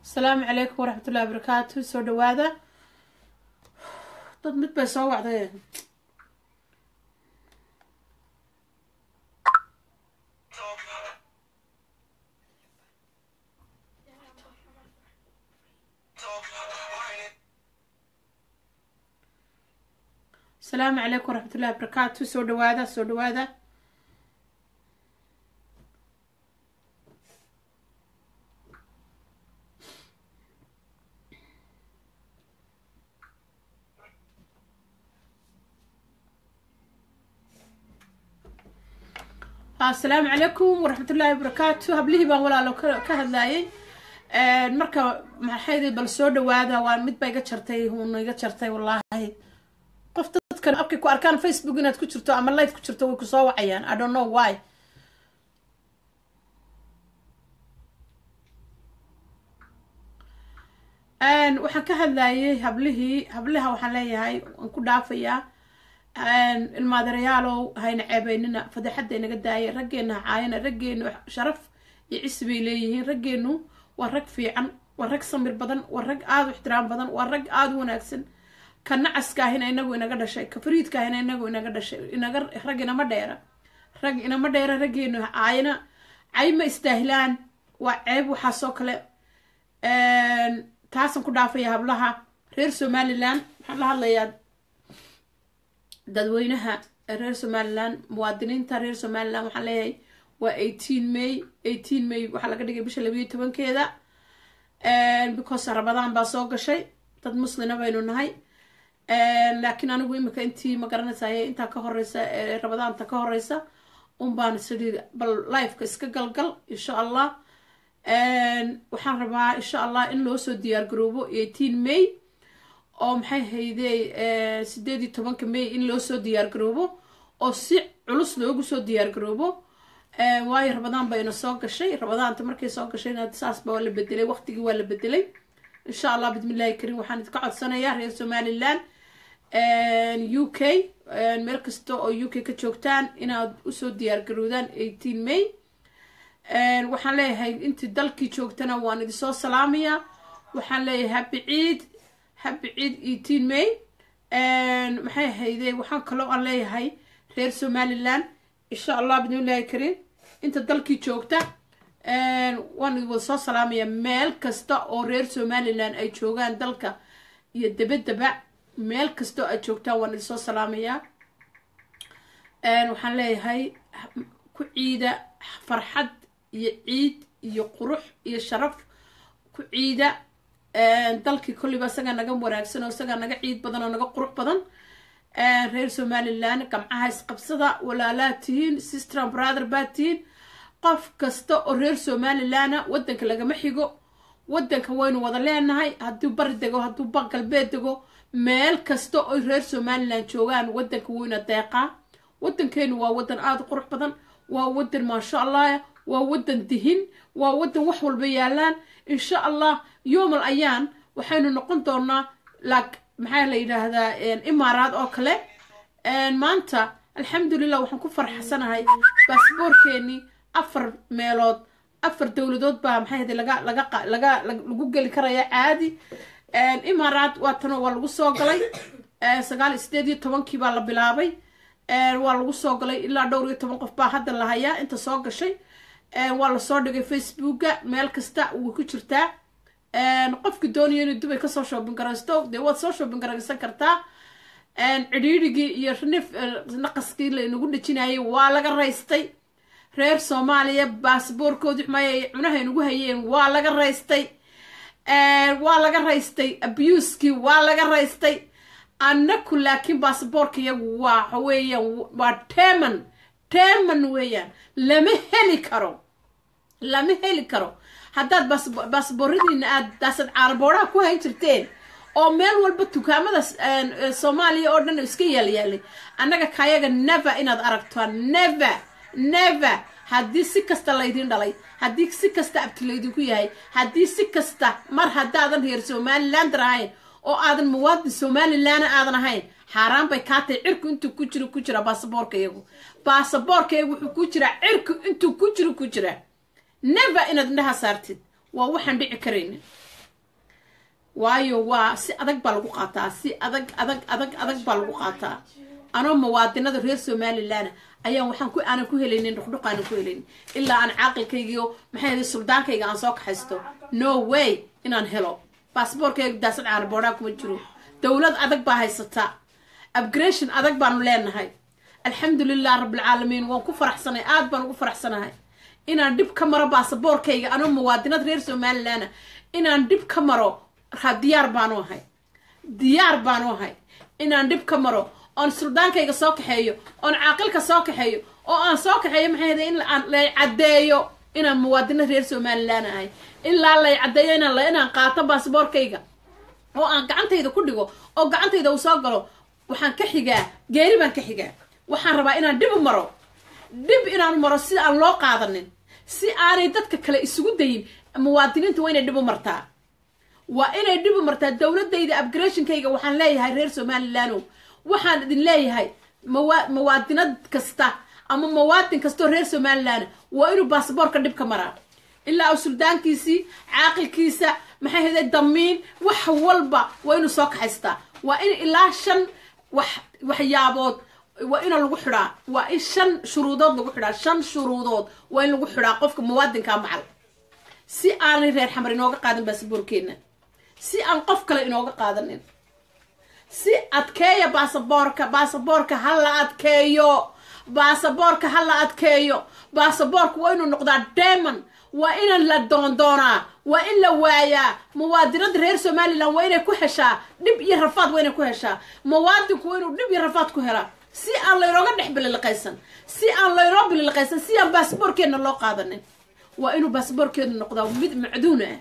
asalaamu calaykum waraxmatullahi wabarakaatu soo dhawaada dad mid bay soo wacday asalaamu calaykum waraxmatullahi wabarakaatu soo dhawaada soo dhawaada asalaamu calaykum waraxmatullaahi wabarakaatu hablihii baan walaalo ka hadlaayay marka maxaydi bal soo dhawaada waa mid ba iga jartay huuna iga jartay wallaahi qof dadkan abkay ku arkaan facebook inaad ku jirto ama live ku jirto way kusoo wacayaan i don't know why waxaan ka hadlayay hablihii hablaha waxaan leeyahay waan ku dhaafayaa ilmaadarayaalow hayna ceebeynina fadeexadda inaga daaya raggeena caayana raggeenu sharaf iyo cisi bay leeyihiin raggeenu waa rag fiican waa rag samir badan waa rag aada u ixtiraam badan waa rag aada u wanaagsan ka nacaskaahina inagu inaga dhashay ka fariidkaahina inagu inaga dhashay inaga rag inama dheera rag inama dheera raggeenu caayana cay ma istaahilaan waa ceeb waxaasoo kale taasaan ku dhaafaya hablaha reer somalilan waxaan la hadlayaa dadweynaha reer somalilan muwaadiniinta reer somalilan waxaan leeyahay waa eighteen may eighteen may waxaa laga dhigay bisha labayo tobankeeda because ramadaan baa soo gashay dad muslina baynu nahay laakiin anigu imika intii ma garanaysaye intaa ka horeysa ramadaanta ka horeysa un baan sidii bal lifeka iska galgal insha allah waxaan rabaa insha allah in loo soo diyaar garoobo eighteen may oo maxay haydey sideed iyo tobanka may in loo soo diyaar garoobo oo si culus loogu soo diyaar garoobo waayo ramadaan bayna soo gashay ramadaanta markay soo gashayna saasba waa la bedelay waqtigii waa la bedelay insha allah bismillahi kariim waxaan idinka codsanayaa reer somaliland u k meel kasta oo u k ka joogtaan inaad usoo diyaar garoodaan eighteen may waxaan leeyahay intii dalkii joogtana waan idinsoo salaamayaa waxaan leeyahay habi ciid habi ciid eighteen may maxay hayde waxaan kaloo aan leeyahay reer somaliland insha allah bismillahi kariim inta dalkii joogta waan wada soo salaamaya meel kasta oo reer somaliland ay joogaan dalka iyo dabadaba meel kasta oo aad joogtaan waan idinsoo salaamayaa waxaan leeyahay ku ciida farxad iyo ciid iyo qurux iyo sharaf ku ciida dalkii kolliba isagaa naga wanaagsan oo isagaa naga ciid badan oo naga qurux badan reer somaliland gamcaha isqabsada walaalaad tihiin sistran brother baad tihiin qof kasta oo reer somalilandna waddanka lagama xigo waddanka waynu wada leenahay hadduu bari dego hadduu ba galbeed dego meel kasta oo reer somaliland joogaan waddanka wayna deeqaa waddankeenu waa waddan aada u qurux badan waa waddan maasha allah waa waddan dihin waa waddan wax walba yaalaan insha allah yoomal ayaan waxaynu noqon doonaa laak maxaa la yidhaahdaa imaaraad oo kale maanta alxamdulilah waxaan ku farxsanahay baasboorkeenii afar meelood afar dowladood baa maxay hada laga laga laga lagu geli karaya caadi imaaraad waa tanoo waa lagu soo galay sagaal iyo sideed iyo tobankii baa la bilaabay waa lagu soo galay ilaa dhowr iyo toban qof baa hadda la hayaa inta soo gashay waa lasoo dhigay facebooka meel kasta way ku jirtaa qofki doonaya inuu dubay kasoo shoobin garaysto dee waad soo shoobin garaysan kartaa cidhiirigii iyo nif naqaskii lainagu dhejinayay waa laga raystay reer soomaaliya baasboorkoodi xumay cunaha inugu hayeen waa laga raystay waa laga raystay abuskii waa laga raystay annaku laakiin baasboorka iyagu waa weeyaan waa teman teman weeyaan lama heli karo lama heli karo haddaad baasbooradiina aad daasad caaraboodaha ku hayn jirteen oo meel walba dukaamada soomaaliya oo dhan iska yaalyaalay annaga kayaga never inaad aragtaan never never haddii si kasta laydin dhalay haddii si kasta abti laydinku yahay haddii si kasta mar haddaadan reer somalilander ahayn oo aadan muwaadin somalilandna aadan ahayn xaaraan bay kaa tahay cirku intuu ku jiro ku jira baasaboorka iyagu baasaboorka iyagu wuxuu ku jiraa cirku intuu ku jiro ku jira never inaad indhaha saartid waa waxaan dhici karaynin waayo waa si adag baa lagu qaataa si adag adag adag adag baa lagu qaataa anoo muwaadinada reer somalilan ayaan waxaan ku aanan ku helaynin dhuqdhuq aanan ku helaynin ilaa aan caaqilkaygiio maxay ahayd suldaankayga aan soo kaxaysto no way inaan helo baasboorkayga daasad caanaboodhaa kuma jiro dowlad adag baa haysataa upgration adag baanu leenahay alxamdulilah rabbilcaalamiin waan ku faraxsanay aad baan ugu faraxsanahay inaan dhib ka maro baasaboorkayga anoo muwaadinad reer somalilan inaan dhib ka maro diyaar baanu ahay diyaar baanu ahay inaan dhib ka maro oon suldaankayga soo kaxeeyo oon caaqilka soo kaxeeyo oo aan soo kaxeeyo maxay hada in lay caddeeyo inaan muwaadinad reer somalilan ahay ilaa lay caddeeyo inaan inaan qaato baasaboorkayga oo aan gacantayda ku dhigo oo gacantayda uu soo galo waxaan ka xigaa geeri baan ka xigaa waxaan rabaa inaan dhib u maro dhib inaan maro si aan loo qaadanin si aanay dadka kale isugu dayin muwaadiniinta waa inay dhib u martaa waa inay dhib u martaa dowladayda upgarationkayga waxaan leeyahay reer somalilandow waxaan idin leeyahay mawa muwaadinad kasta ama muwaadin kastoo reer somalilan waa inuu baasaboorka dhib ka maraa ilaa uu suldaankiisii caaqilkiisa maxay hada damiin wax walba waa inuu soo kaxaystaa waa in ilaa shan wax waxyaabood waa ina lagu xidhaa waa in shan shuruudood lagu xidhaa shan shuruudood waa in lagu xidhaa qofka muwaadinkaa macal si aanay reer xamar inooga qaadan baasaboorkeena si aan qof kale inooga qaadanin si adkeeya baasaboorka baasaboorka ha la adkeeyo baasaboorka ha la adkeeyo baasaboorka waa inuu noqdaa demon waa inaan la doondoonaa waa in la waayaa muwaadinada reer somalilan waa inay ku heshaa dhib iyo rafaad waa inay ku heshaa muwaadinku waa inuu dhib iyo rafaad ku helaa si aan laynooga dhex bililiqaysan si aan laynoo bililiqaysan si aan baasaboorkeena loo qaadanin waa inuu baasaboorkeenu noqdaa mid macduun ah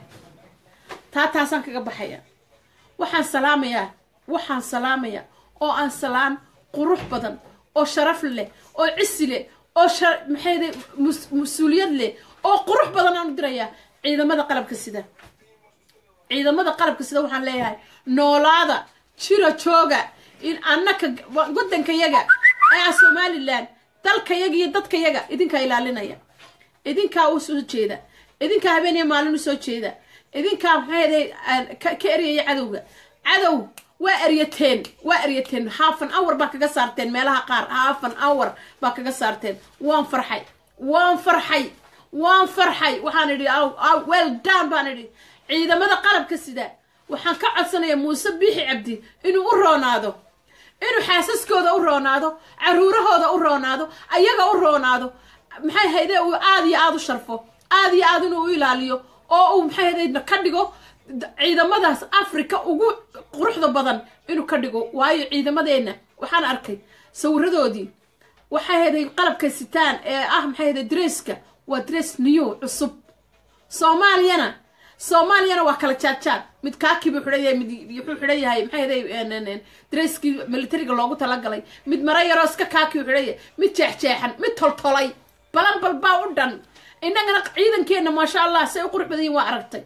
taa taasaan kaga baxaya waxaan salaamayaa waxaan salaamayaa oo aan salaan qurux badan oo sharaf leh oo cisi leh oo maxayda mas-uuliyad leh oo qurux badan aan u dirayaa ciidamada qalabka sida ciidamada qalabka sida waxaan leeyahay noolaada jira jooga in annaka waddankayaga ee somalilan dalkayaga iyo dadkayaga idinkaa ilaalinaya idinkaa u soo jeeda idinkaa habeen iyo maalin u soo jeeda idinkaa maxayday ka eryaya cadowga cadow waa eryateen waa eryateen haafan hour baa kaga saarteen meelaha qaar haafan hour baa kaga saarteen waan farxay waan farxay waan farxay waxaan idhi well down baan idhi ciidamada qalabka sida waxaan ka codsanayaa muuse biixi cabdi inuu u roonaado inuu xaasaskooda u roonaado caruurahooda u roonaado ayaga u roonaado maxay hayde uu aada iyo aada u sharfo aada iyo aada inuu u ilaaliyo oo uu maxay hayde ka dhigo ciidamadaas africa ugu quruxda badan inuu ka dhigo waayo ciidamadeenna waxaan arkay sawiradoodii waxay hayday qalabka sitaan ee ah maxay hayday dresska waa dress new cusub soomaaliyana soomaaliyana waa kala jaadjaad mid kaakii buu xidhan yahay mid wuxuu xidhan yahay maxay hayday dresskii militariga loogu talagalay mid mara yaroo iska kaakii u xidhan yahay mid jeexjeexan mid toltolay balan balbaa u dhan innagana ciidankeenna maasha allah say u qurux badan yihin waa aragtay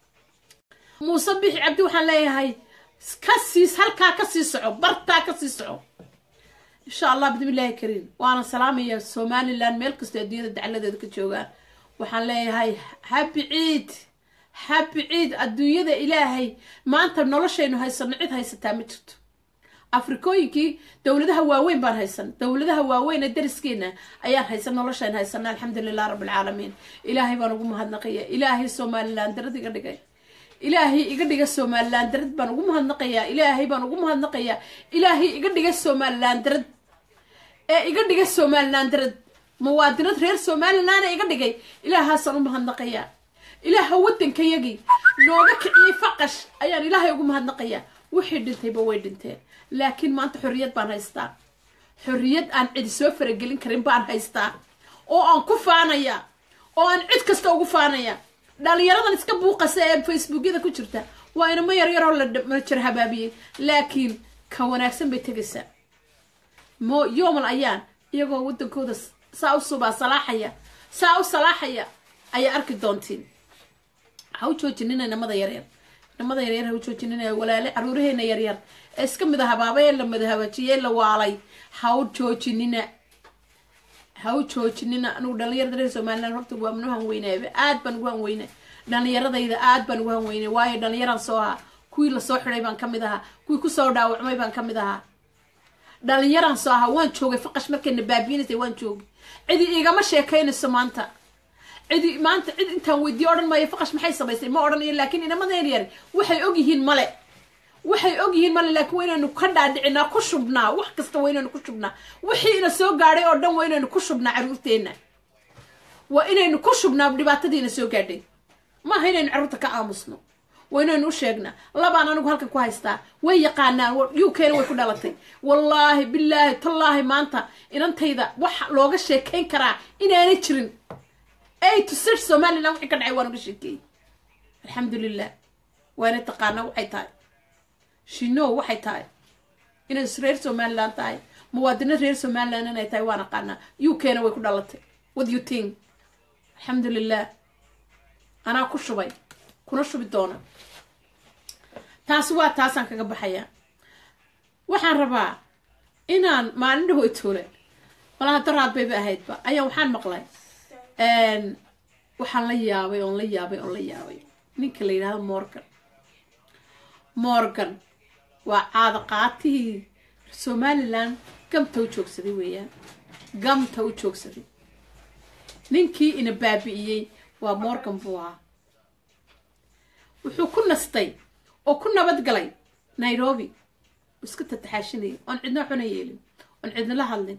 muuse bixi cabdi waxaan leeyahay ka siis halkaa ka sii soco bartaa ka sii soco insha allah bismillaahi kariim waana salaamaya somalilan meel kastoo adduunyada dacaladeeda ka joogaan waxaan leeyahay habi ciid habi ciid adduunyada ilaahay maanta noloshaynu haysano cid haysataa ma jirto afrikooyinkii dowladaha waaweyn baan haysan dowladaha waaweyn ee dariskeena ayaan haysan noloshayn haysana alxamdulilah rabbilcaalamiin ilaahay baan ugu mahadnaqaya ilaahay somalilan darad iga dhigay ilaahay iga dhiga somalilan darad baan ugu mahadnaqayaa ilaahay baan ugu mahadnaqayaa ilaahay iga dhiga somalilan darad ee iga dhiga somalilan darad muwaadinad reer somalilan ee iga dhigay ilaahaasaan u mahadnaqayaa ilaaha waddankayagii nooga kiciyey faqash ayaan ilaahay ugu mahadnaqayaa wixii dhintayba way dhinteen laakiin maanta xorriyad baan haystaa xorriyad aan cidi soo faragelin karin baan haystaa oo aan ku faanaya oo aan cid kasta ugu faanaya dhalinyaradan iska buuqasa ee facebookyada ku jirta waa inama yaryaroo la jar habaabiyey laakiin ka wanaagsan bay tegaysaa mo yoomal ayaan iyagoo waddankooda saa u subaa salaaxaya saa u salaaxaya ayaa arki doontiin ha u joojinina inamada yaryar inamada yaryar ha u joojinina walaale caruuraheena yaryar ee iska mida habaabay ee la madahabaajiyey la waalay ha u joojinina ha u joojinina anugu dhalinyarada reer somalilan horta waa manu hanweynaaba aad baan ugu hanweyna dhalinyaradayda aad baan ugu hanweynay waayo dhalinyaraan soo ahaa kuwii lasoo xidhay baan ka mid ahaa kuwii kusoo dhaawacmay baan ka mid ahaa dhalinyaraan soo ahaa waan joogay faqash markayna baabiinaysay waan joogay cidi igama sheekaynayso maanta cidi maanta cid intaan weydiiyo odhan maayo faqash maxay samaysay ma odhanayo laakiin inamadeen yar waxay ogyihiin male waxay ogyihiin male laakiin waa inaynu ka dhaadhicinaa ku shubnaa wax kasta waa inaynu ku shubnaa wixii ina soo gaadhay oo dhan waa inaynu ku shubnaa caruurteenna waa inaynu ku shubnaa dhibaatadiina soo gaadhay maaha inaynu carruurta ka aamusno waa inaynu u sheegnaa labaan anigu halkan ku haystaa way yaqaanaan u kena way ku dhalatay wallaahi bilaahi tallaahi maanta inantayda wax looga sheekayn karaa inaanay jirin ay to search somaliland wixii ka dhacay waan uga sheekeeyey alxamdulilah waana taqaanaa waxay tahay shino waxay tahay inay reer somaliland tahay muwaadino reer somaliland inay tahay waan aqaanaa u kena way ku dhalatay what you think alxamdulilah anaa ku shubay kuna shubi doona taasi waa taasaan kaga baxayaa waxaan rabaa inaan maalin dhahoy toole malaha daraad bayba ahaydba ayaa waxaan maqlay waxaan la yaabay oon la yaabay oon la yaabay ninka la yidhahdo morgan morgan waa caada qaatihii somaliland gamta u joogsaday weeyaan gamta u joogsaday ninkii ina baabi'iyey waa morgan buu ahaa wuxuu ku nastay oo ku nabad galay nairobi iska tataxaashinayay oon cidna xuna yeelin oon cidna la hadlin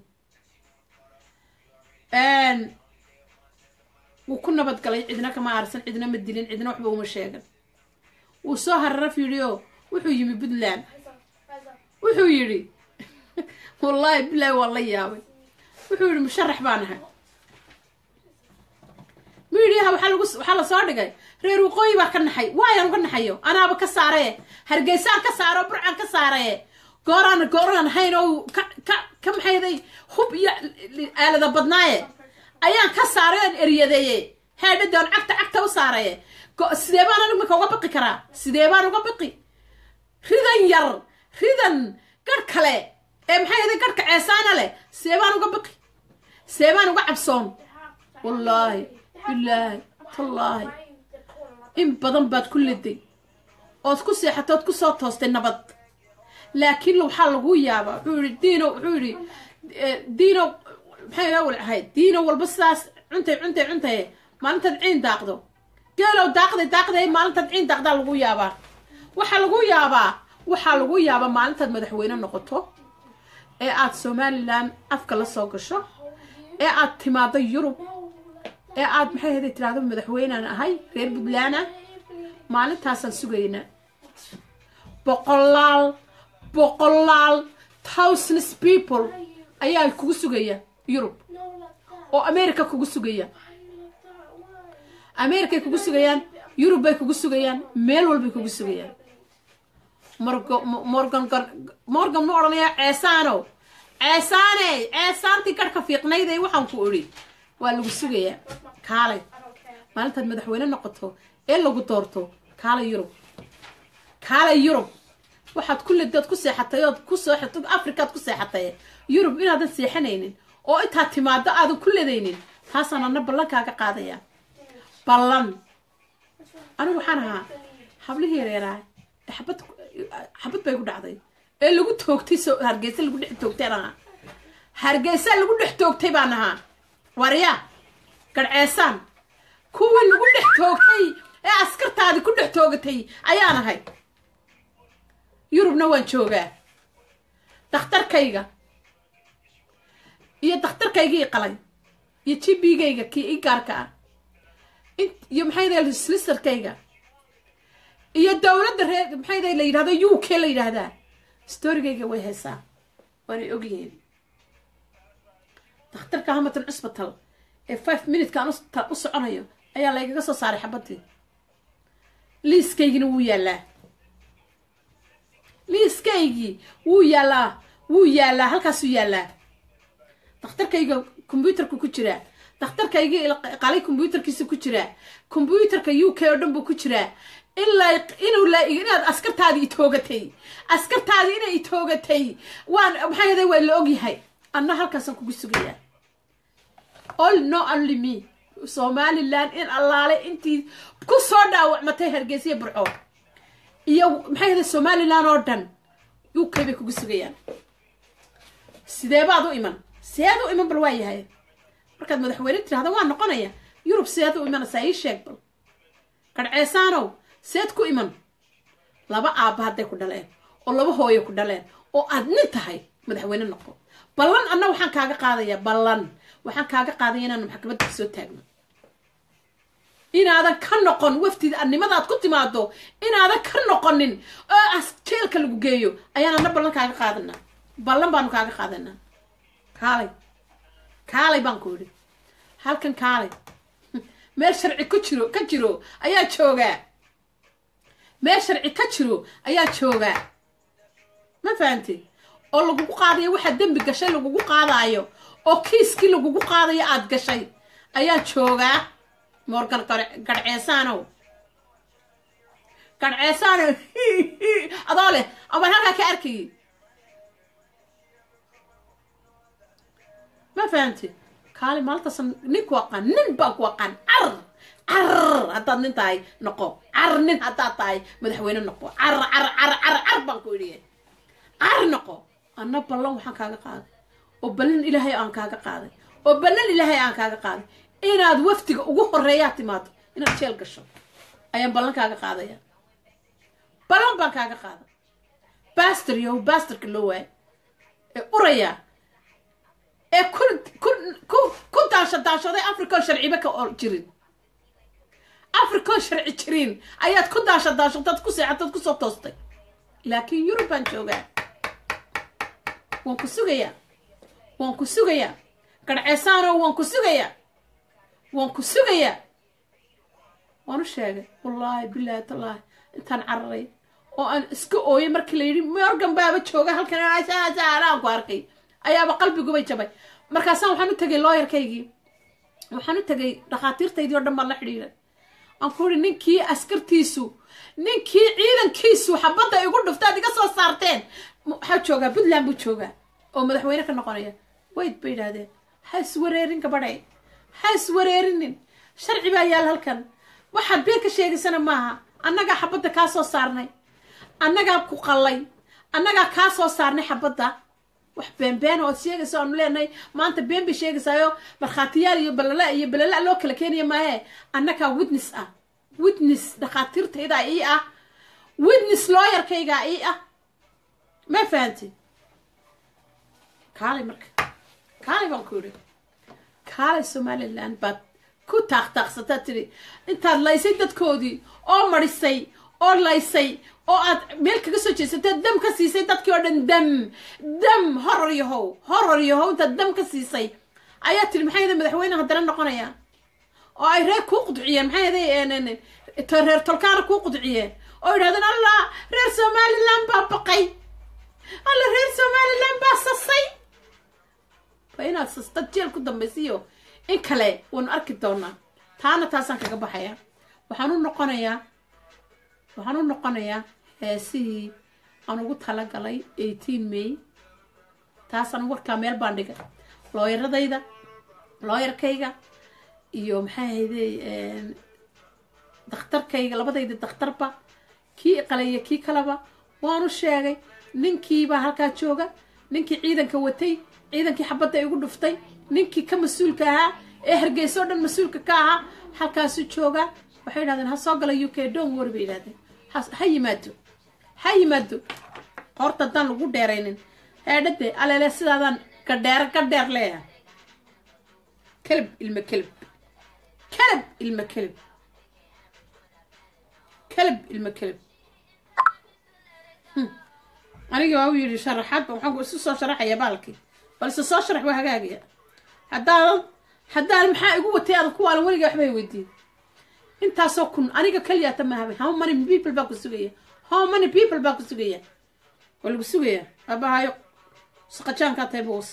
wuu ku nabad galay cidna kama aarsan cidna ma dilin cidna waxba uma sheegan wuu soo hararaf yidhi oo wuxuu yimi puntland wuxuu yidhi wallaahi bilaahi waa la yaabay wuxuu yidhi musharax baan ahay midiyaha waxaa lagu waxaa lasoo dhigay reer waqooyi baa ka naxay waayaan uga naxayo anaaba ka saaraye hargeysaan ka saaro burcaan ka saaraye gooraan gooraan hayn oo ka ka ka maxayday hub iyo aalada badnaaye ayaan ka saaray oan eryadeeye heedhadoon cagta cagta u saaraye sidee baan anig marka uga baqi karaa sidee baan uga baqi ridan yar ridan garh kale ee maxay aday garhka ceesaana leh sidee baan uga baqi sidee baan uga cabsoon wallaahi bilaahi tallaahi in badan baad ku liday ood ku seexatay ood ku soo toostay nabad laakiin waxaa lagu yaabaa wuxuu yihi diino wuxuu yihi diino maxay awal ahayd diino walba sidaas cuntay cuntay cuntay maalintaad ciin daaqdo geelow daaqday daaqday maalintaad ciin daaqdaa lagu yaabaa waxaa lagu yaabaa waxaa lagu yaabaa maalintaad madaxweyne noqoto ee aad somalilan afka la soo gasho ee aad timaado yurub ee aad maxay hada tiraahdo madaxweynaan ahay reer puntland ah maalintaasaan sugaynaa boqolaal boqolaal thousands people ayaa kugu sugaya yurub oo america kugu sugaya americay kugu sugayaan yurub bay kugu sugayaan meel walbay kugu sugayaan morgan morgan ma odhanayaa ceesaano ceesaane ceesaantii garhka fiiqnayday waxaan ku odhi waa lagu sugayaa kaalay maalintaad madaxweyne noqoto ee lagu doorto kaalay yurub kaalay yurub waxaad ku lidood ku seexatay ood ku sooxato africaad ku seexatay yurub inaadan seexanaynin oo intaad timaado aadan ku ledaynin taasaan ana ballankaaga qaadaya ballan anigu waxaan ahaa hablihii yareeraa xabad xabad bay ku dhacday ee lagu toogtay so hargeysa lagu dhex toogtay aan ahaa hargeysa lagu dhex toogtay baan ahaa warya garceesaan kuwii lagu dhex toogtay ee askartaadii ku dhex toogatay ayaan ahay yurubna waan joogaa dakhtarkayga iyo dakhtarkaygii qalay iyo jibigayga kii i gaarka ah iyo maxay slisterkayga iyo dowladda ree maxay la yidhahdo u k la yidhaahdaa storygayga way haysaa waanay ogyihiin dakhtarka hamatan cusbital ee five minutekaan u soconayo ayaa laygaga soo saaray xabadii liiskaygina wuu yaallaa liiskaygii wuu yaallaa wuu yaallaa halkaasuu yaallaa dakhtarkayga combyuterka ku jiraa dakhtarkaygii qalay combyuterkiisa ku jiraa combyuterka u k oo dhan buu ku jiraa ilaa inuu la inaad askartaadii itoogatay askartaadii inay itoogatay waan maxay haday waa la ogyahay anna halkaasaan kugu sugayaa all no only me somaliland in allaale intii ku soo dhaawacmatay hargeysiya burco iyo maxay yidhi somalilan oo dhan u k bay kugu sugayaan sidee baad u iman seed u iman bal waa yahay markaad madaxweyne tirahda waa noqonaya yurub seed u imanaysaa ii sheeg bal garceesaanow seed ku iman laba aabba hadday ku dhaleen oo laba hooyo ku dhaleen oo aad nin tahay madaxweyne noqo ballan anna waxaan kaaga qaadayaa ballan waxaan kaaga qaadaya inaanu maxkamadda kasoo taagno inaadan ka noqon waftida annimadaad ku timaado inaadan ka noqonin oo as jeelka lagu geeyo ayaan anna ballan kaaga qaadanaa ballan baanu kaaga qaadanaa kaalay kaalay baan ku idhi halkan kaalay meel sharci ku jiro ka jiro ayaa joogaa meel sharci ka jiro ayaa joogaa ma fahamtid oo lagugu qaadayo waxaa dembi gashay lagugu qaadaayo oo kiiskii lagugu qaadayo aad gashay ayaa joogaa morgan garceesaanow garceesaanow adoo leh amaan halkaa ka arkayay ma fahamtid kaali maalintaas ninku aqaan nin baa ku aqaan car car haddaad nin tahay noqo car nin haddaad tahay madaxweyne noqo car car car car car baan ku idhiye car noqo anna ballan waxaan kaaga qaaday oo ballan ilaahay aan kaaga qaaday oo ballan ilaahay aan kaaga qaaday inaad waftiga ugu horeeyaa timaado inaad jeel gasho ayaan ballan kaaga qaadaya ballan baan kaaga qaaday bastor yow bastorka loo waay ee uraya ee ku ku ku ku daansha daanshaday africa oo sharciba ka jirin africa oo sharci jirin ayaad ku daansha daanshataad ku seexataad kusoo toostay laakiin yurub baan joogaa waan ku sugayaa waan ku sugayaa garceesaano waan ku sugayaa waan ku sugayaa waan u sheegay wallaahi bilaahi tallaahi intaan cararay oo aan iska ooyay markii la yidhi morgan baaba jooga halkan aan ku arkay ayaaba qalbigubay jabay markaasaan waxaan u tegay looyarkaygii waxaan u tegay dhakhaatiirtaydii oo dhan baan la xidhiiray aan ku ihi ninkii askartiisu ninkii ciidankiisu xabadda igu dhuftaad iga soo saarteen waxaa joogaa puntland buu joogaa oo madaxweyne ka noqonaya wayd bay yidhaahdeen ha iswareerin gabadhay ha iswareerinin sharci baa yaal halkan waxaad been ka sheegaysana maaha annagaa xabadda kaa soo saarnay annagaa ku qallay annagaa kaa soo saarnay xabadda wax beenbeena ood sheegaysa aanu leenahay maanta been bay sheegaysaayo markhaatiyaal iyo balala iyo balala loo kala keenaya maahe annagaa witness ah witness dhakhaatiirtaydaa ii ah witness looyarkaygaa ii ah ma fahanti kaalay marka kaalay baan ku yidhi kaalay somaliland baad ku taaqtaaqsataa tiri intaad laysay dadkoodii oo marisay oo laysay oo aad meel kaga soo jeesatay dam ka siisay dadkii oo dhan dam dam horor yahow horor yahow intaad dam ka siisay ayaa tiri maxay yaday madaxweyne haddana noqonaya oo ay reer kuu qudciyeen maxay yaday reer tolkaana kuu qudciyeen oo yidhahdeen allah reer somaliland baa baqay alla reer somaliland baa sasay waa inaad sastad jeel ku dambaysiyo in kale waanu arki doonaa taana taasaan kaga baxayaa waxaan u noqonayaa waxaan u noqonayaa heesihii aan ugu talagalay eighteen may taasaan warkaa meel baan dhigay looyaradayda looyarkayga iyo maxaa hayday dakhtarkayga labadayda dakhtarba kii iqaleeya kii kaleba waanu sheegay ninkiibaa halkaa jooga ninkii ciidanka watay ciidankii xabadda igu dhuftay ninkii ka mas-uulka ahaa ee hargeysa oo dhan mas-uulka ka ahaa halkaasu joogaa waxay yidhahdeen ha soo gala u k don war bay yidhahdeen ha yimaado ha yimaado horta haddaan lagu dheeraynin heedhade aleele sidaadaan gadheer gadheer leeyahay kelib ilma kelib kelib ilma kelib kelib ilma kelib anigii waa u yidhi sharaxaad ba waxaan isu soo sharaxaya baalkii bal isa soo sharax waa hagaagaya haddaadan haddaan maxaa igu watay adan kuwaalan weliga waxbay weydiin intaasoo kun aniga keliyaata mahabay how many people baa ku sugaya how many people baa ku sugaya waa lagu sugaya abahayo saqajaankaa tahay boos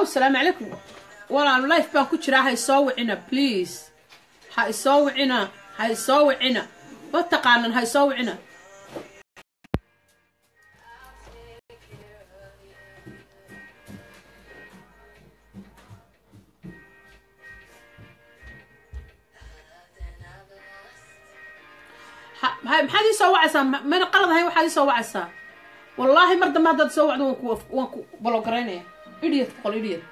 salaamu calaykum walaal life baan ku jiraa ha isoo wicina please ha isoo wicina ha isoo wicina ma taqaanan ha isoo wicina ha- ha- maxaad ii soo wacaysaa Ma- mana qalad ahayn waxaad ii soo wacaysaa wallaahi mar dambe haddaad soo wacdo waan ku waan ku balogaraynaya idiot qol idiot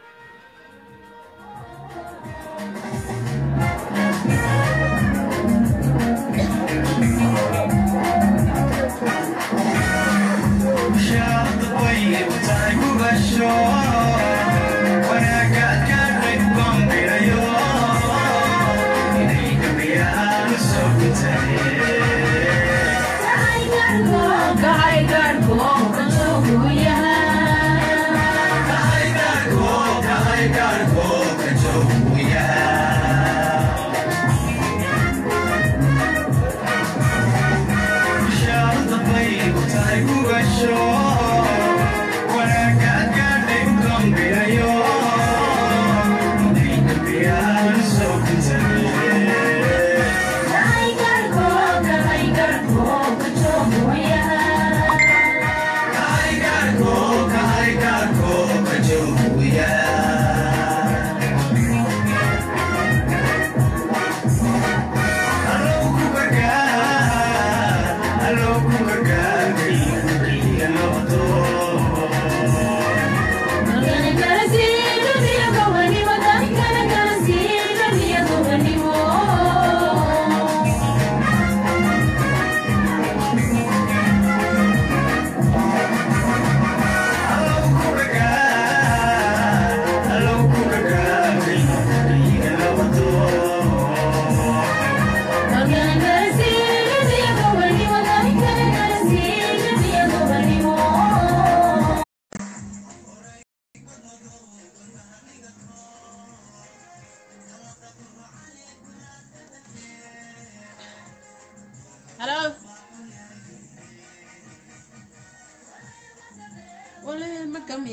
Hello. Wala ma kami.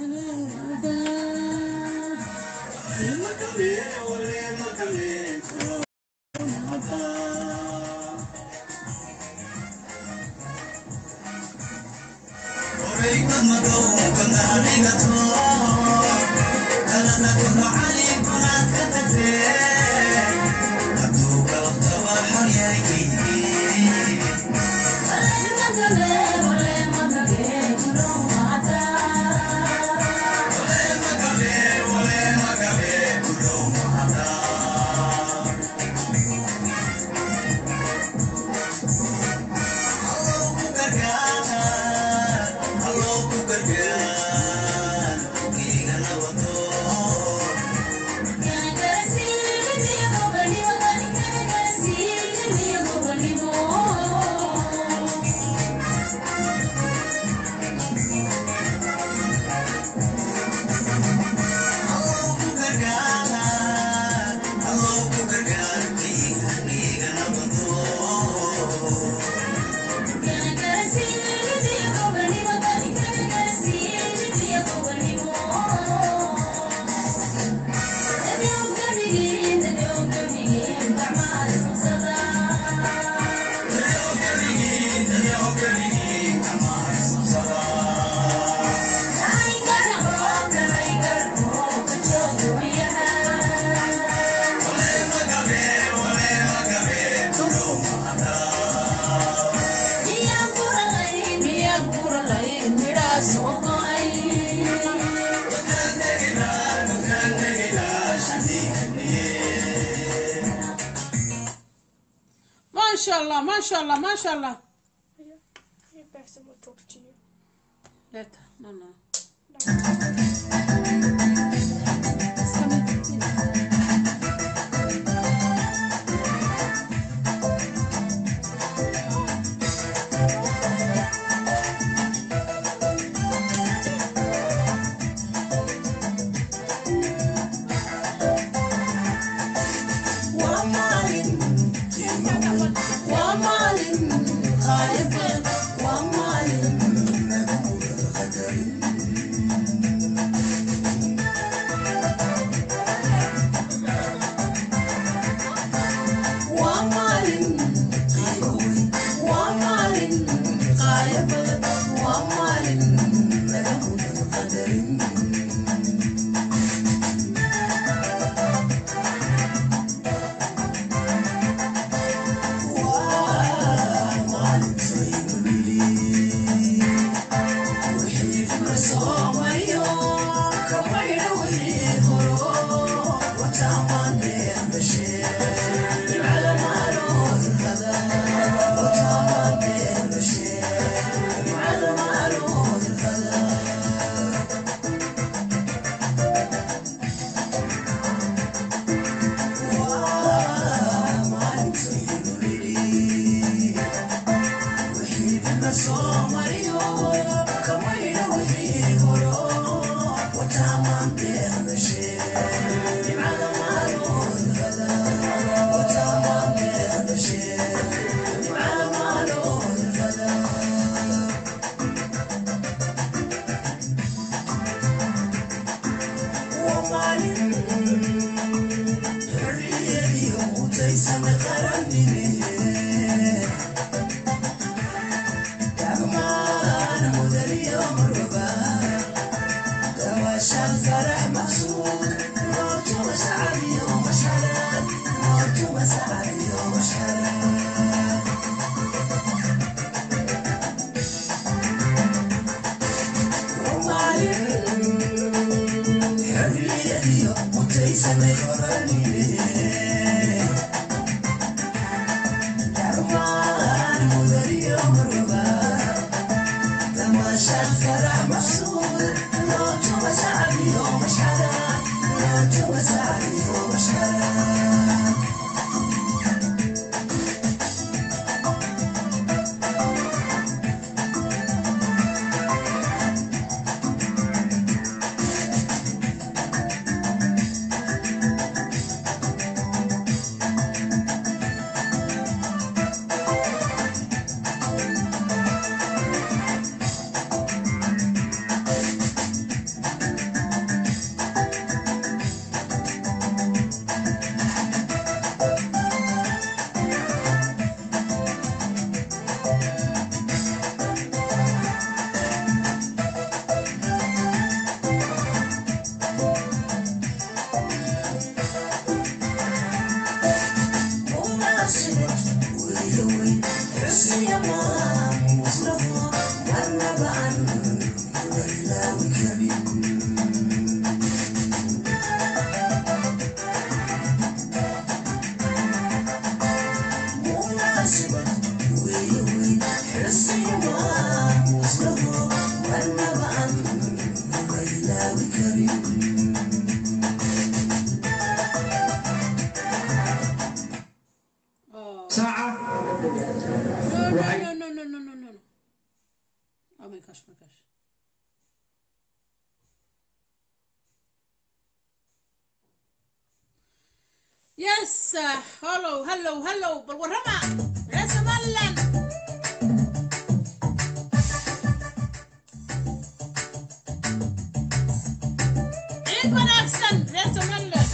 Masha Allah, Masha Allah, Masha Allah. Hey, Baxter will talk to you. Later. No, no. Thank ساعة No, Right. no, no, no, no, no, no, no. Oh my gosh, my gosh. Yes, uh, hello, hello, hello. Bal warrama. Reer Somaliland. Ciid wanaagsan, reer Somaliland.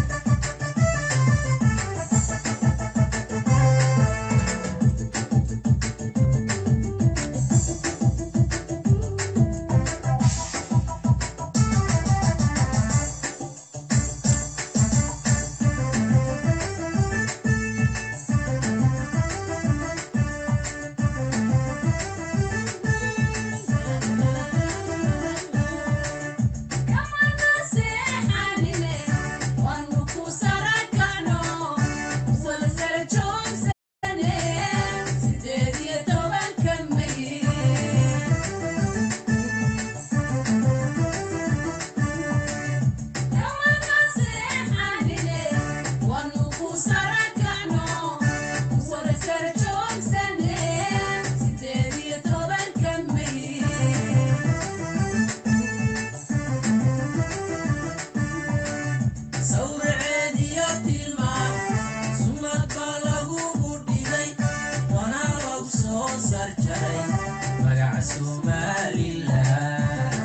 magaca somalilan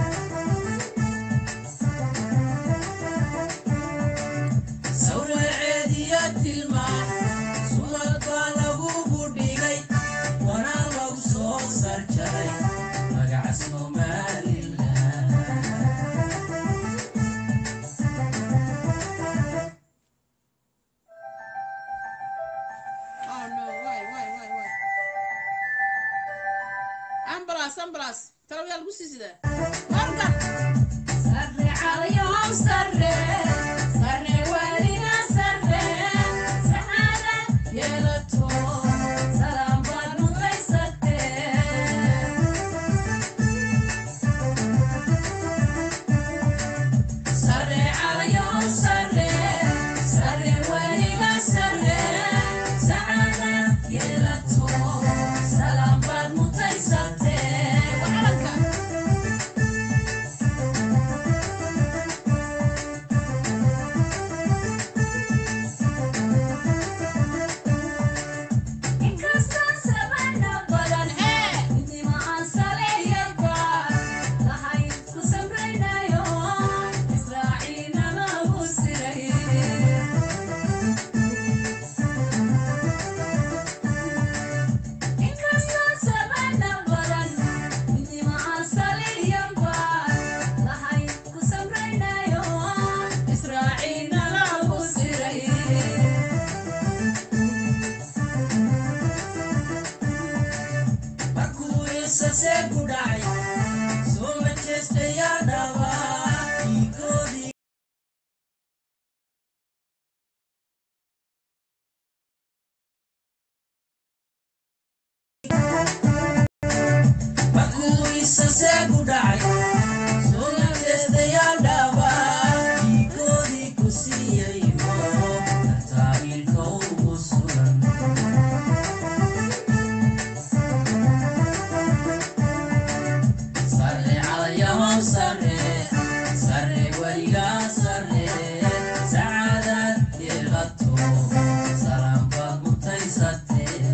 sawraceediya tilmaan sumad baa lagugu dhigay wana lagu soo sarjaray magaca somalilan Oh no, why, why, why, why? Ambulance, ambulance. Tara yaa lagu sii sidaa. Warka. Salam bad mutai sase ku dhacay soo manchestayaa dhawaa dhiigoodii makuwiisase ku dhacay soo manchestayaa dhawaa dhiigoodii ku siiyayo tartaa ilka ugu sugan sare calayahom sare sare weligaa sare sacaadaad yeelato salaam baad mutaysatee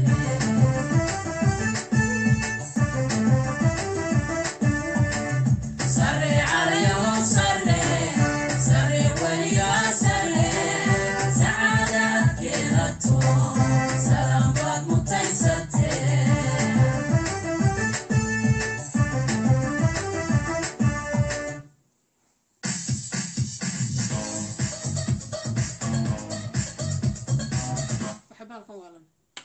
sare calayahom sare sare weligaa sare sacaadaad yeelato salaam baad mutaysatee waxa baalkan waalan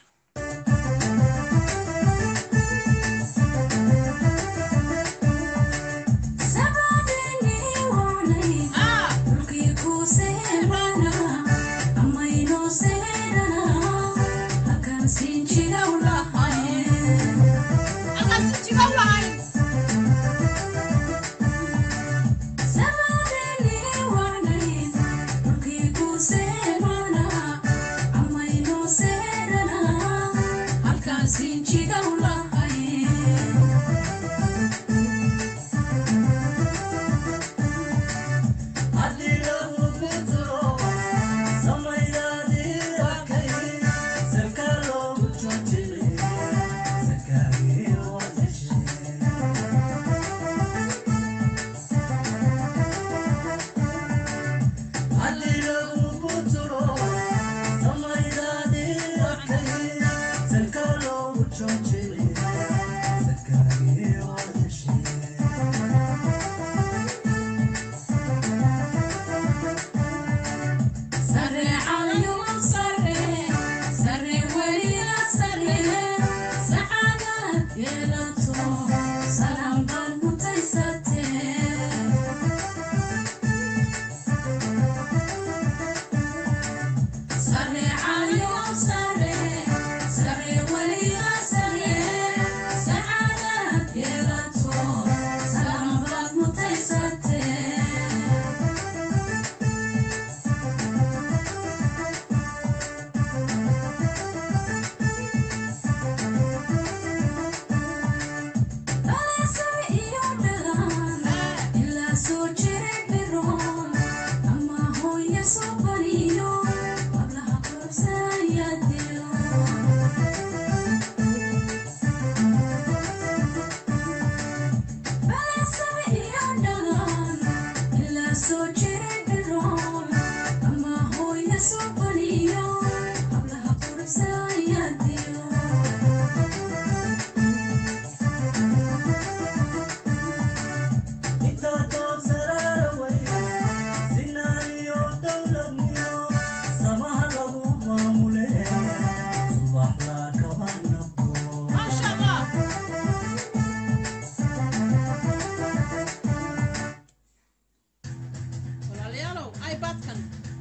walaalayaalow ipadkan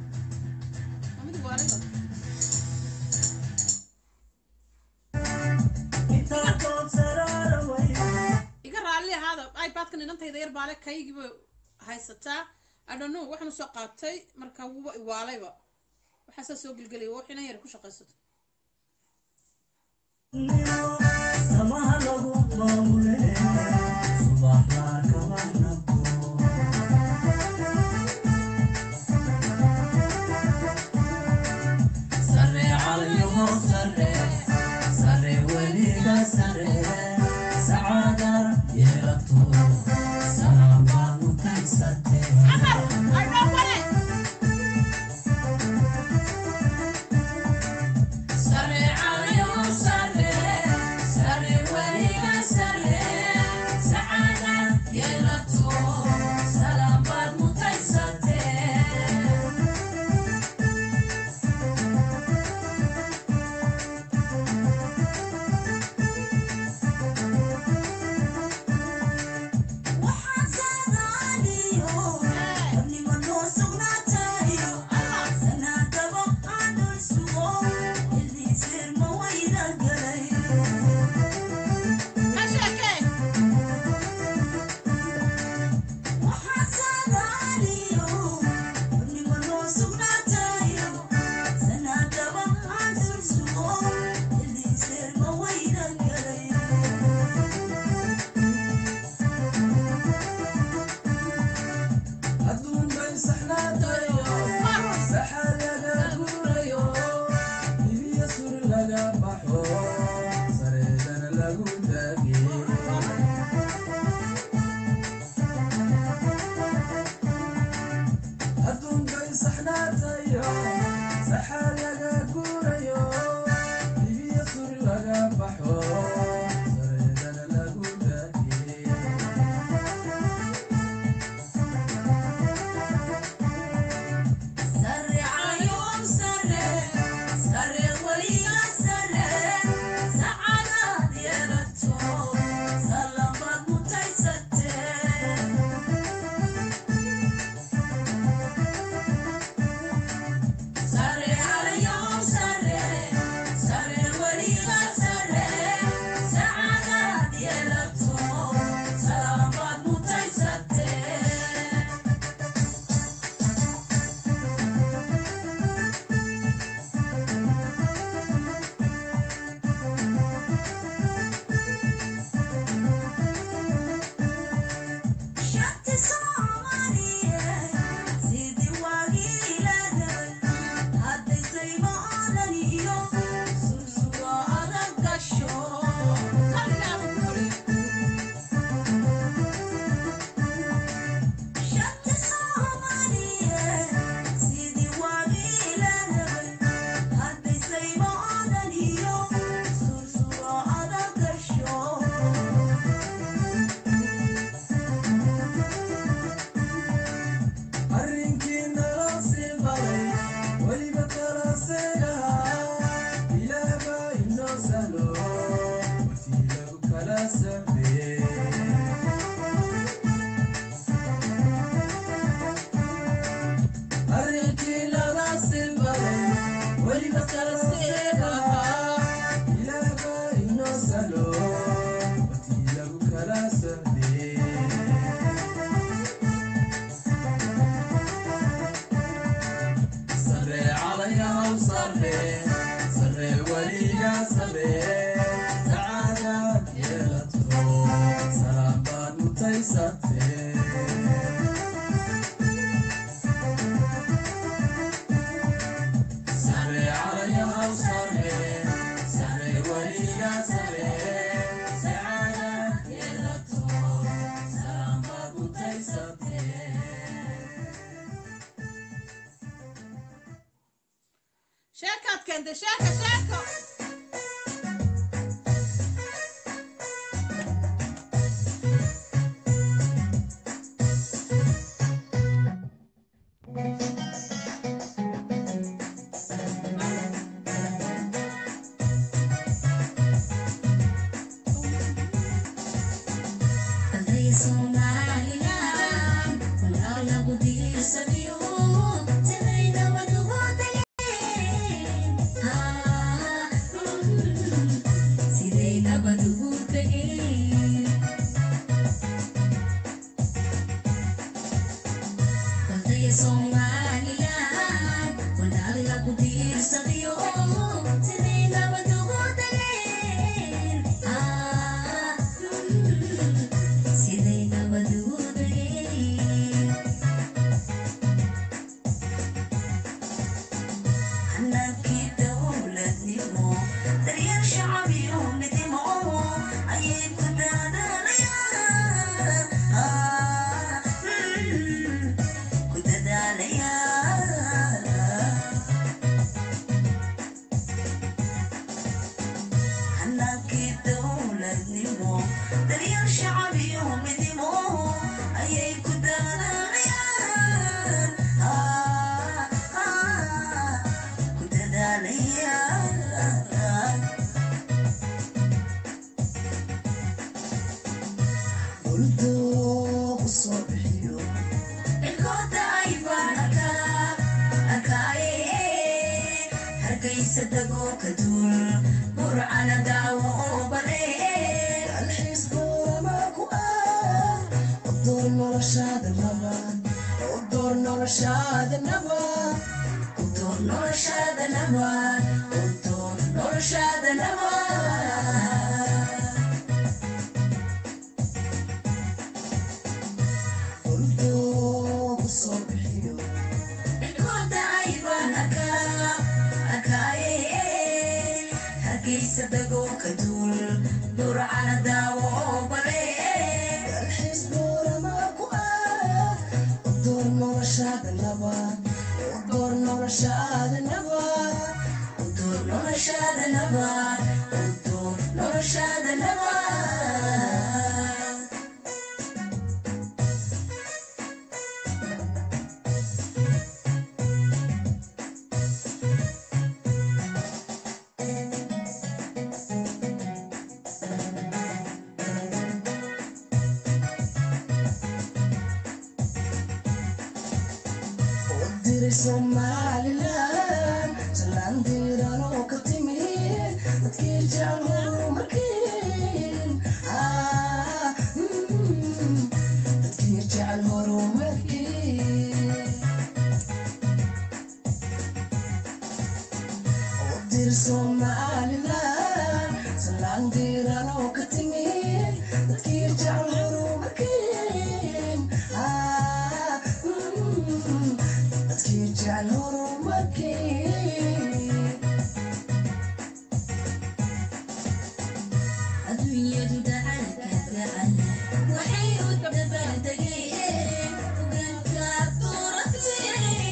waa mid waaliga iga raalli ahaada ipadkan inantayda yar baale kaygiiba haysataa adhano waxaan usoo qaatay marka wuba iwaalayba waxaasaa soo gelgelaya wax inan yar ku shaqaysato samaha lagu maamule subaxlaa kabanabo sare calayaho sare sare weliga sare sacaada yeelato salaambaa mutaysatee sare calayaho sare sare weliga sare sacaada yeelato salaambaad mutaysatee Sare ayom sare, sare waliga sare, sacanad yeelato, salaamad mutaysate. Sare ayom sare, sare waliga sare, sacanad yeelato, salaamad mutaysate. Shati Soomaaliya sidii waagii lahayd hadday taymo aanan iyo sursugo adag gasho Shati Soomaaliya sidii waagii lahayd hadday taymo aanan iyo sursugo adag gasho arrinkii nala sii baray weliba kala seegahaa ilaahbaa inoo sahlo wartii lagu kala sameeyey arrinkii nala sii baray weliba kala seegahaa ilaahbaa inoo sahlo wartii lagu kala sameeyey sare calayahow sare sare weliga sare sacaadaad yeelato salaam baad mutaysate sare calayahow sare sare weliga sare sacaadaad yeelato salaam baad mutaysate sheekaad keentay sheeka sheeko Arday Soomaaliland, walaal lagu diirsadiyo, sidayna wada wadageen. Ah, mm, sidayna wada wadageen. Arday Soomaaliland, walaal lagu diirsadiyo, sidayna wada wadageen. Ah, mm, sidayna wada wadageen. hanaankii dowladnimo daryeel shacab iyo midnimo ayay ku dadaalayaan Ah, mm, ku dadaalayaan hanaankii dowladnimo daryeel shacab iyo midnimo ayay ku dadaalayaan Ah, ah, ku dadaalayaan buldoogu soo bixiyo Ilkoota ay baan arkaa, arkaaye. Hargeysa dagoo ka duul, burcana daawo oo balee. dalxiis goorama ku ah u door noloshaada nabad u door noloshaada nabad U door noloshaada nabad, u door noloshaada nabad. buldoogu soo bixiyo Ilkoota ay baan arkaa, arkaaye. Hargeysa dagoo ka duul, burcana daawo oo baree dalxiis buurama ku ah u door noloshaada nabad u door noloshaada nabad Udur noloshaada nabad Udur noloshaada nabad u diray somalilan jalaan diiran oo ka timid dadkii jecel horumarkiin Ah, mm, dadkii jecel horumarkiin u dir somalilan jalaan diiran oo ka timid dadkii jecel horumarkiin Ah, mm, dadkii jecel horumarkiin adduunyadu dacalka gacan waxay u dabaaldegeen hogaanka duratay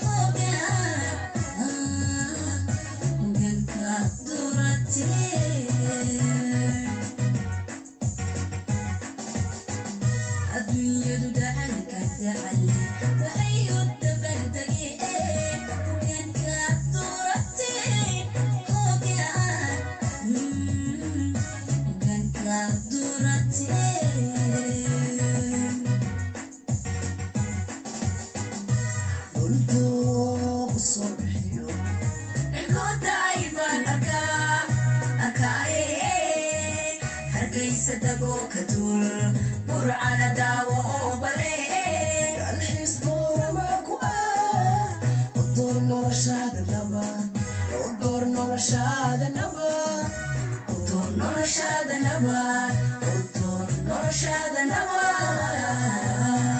hogaanka duratay adduunyadu dacalka gacan waxay u dabaaldegeen hogaanka duratay hogaan hogaanka duratay dhulkoogu soo bixiyo Cirkooda ayaan arkaa, arkaaye. Hargeysa dagoo ka dul, burcana daawo oo balee. dalxiis buurama ku ah u door noloshaada nabad u door noloshaada nabad Udur noloshaada nabad, udur noloshaada nabad.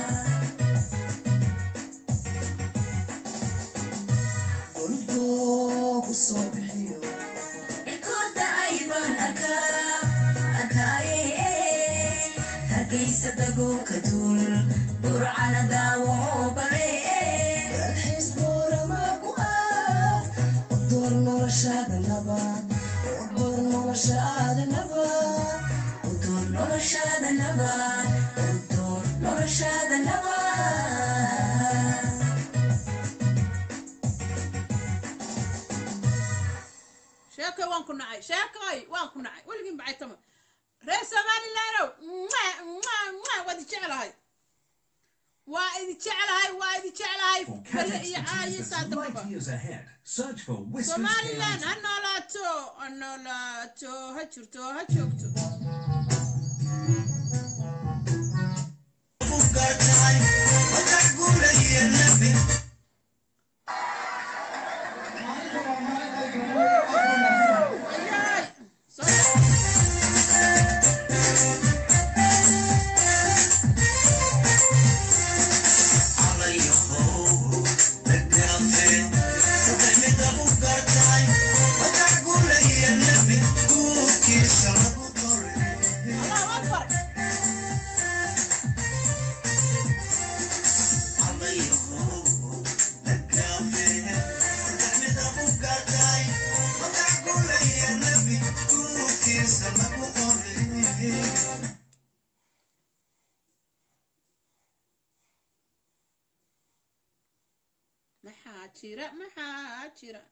dhulkoogu soo bixiyo Cirkooda ayaan arkaa, arkaaye. Hargeysa dagoo ka dul, burcana daawo oo balee. dalxiis buurama ku ah u door noloshaada nabad u door noloshaada nabad Udur noloshaada nabad, udur noloshaada nabad. sheekoy waan ku nacay sheekoy waan ku nacay weligiin bacay tama reer somalilandow mwah, mwah, mwah, waa idi jeclahay waa idi jeclahay waa idi jeclahay For beri Kazakh iyo to aayo Jesus saa light dambaba years ahead, search for Whiskers somalilan Candy. ha noolaato ha noolaato ha jirto ha joogto Ayaay. Soo- Allahu Akbar. maxaa jira maxaa jira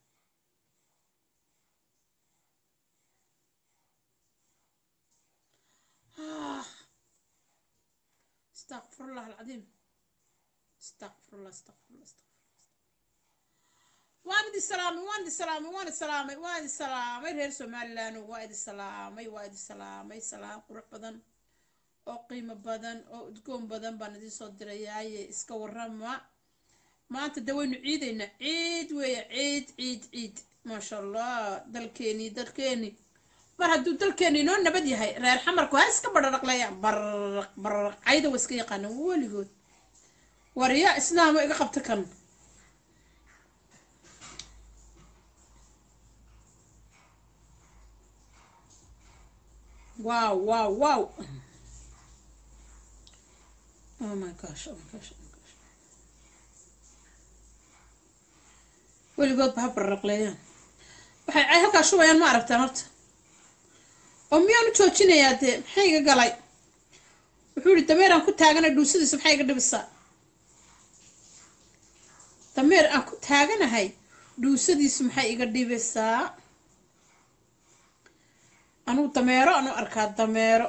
Ah. استغفر الله العظيم استغفر الله استغفر الله استغفر waan idi salaamay waan idi salaamay waan idi salaamay waan idi salaamay reer somaliland waa idi salaamay waa idi salaamay salaam qurux badan oo qiimo badan oo udgoon badan baan idin soo dirayaaye iska warama maanta de waynu ciidaynaa ciid weeye ciid ciid ciid maasha allah dalkeeni dalkeeni mar hadduu dalkeeni inoo nabad yahay reer xamarku ha iska bararaqleeyaan bararaq bararaq cayda waa iska yaqaanaan weligood warya islaamo iga qabta kan wow wow wow oh my gosh oh my gosh oh my gosh weligoodba ha bararaqleeyaan waxay ay halkaa shubayaan ma aragtaan horta oo miyaan u joojinayaa dee maxay iga galay wuxuu yihi dameer aan ku taaganay dhuusadiisa maxay iga dhibisaa dameer aan ku taaganahay dhuusadiisu maxay iga dhibisaa anugu dameero anu arkaa dameero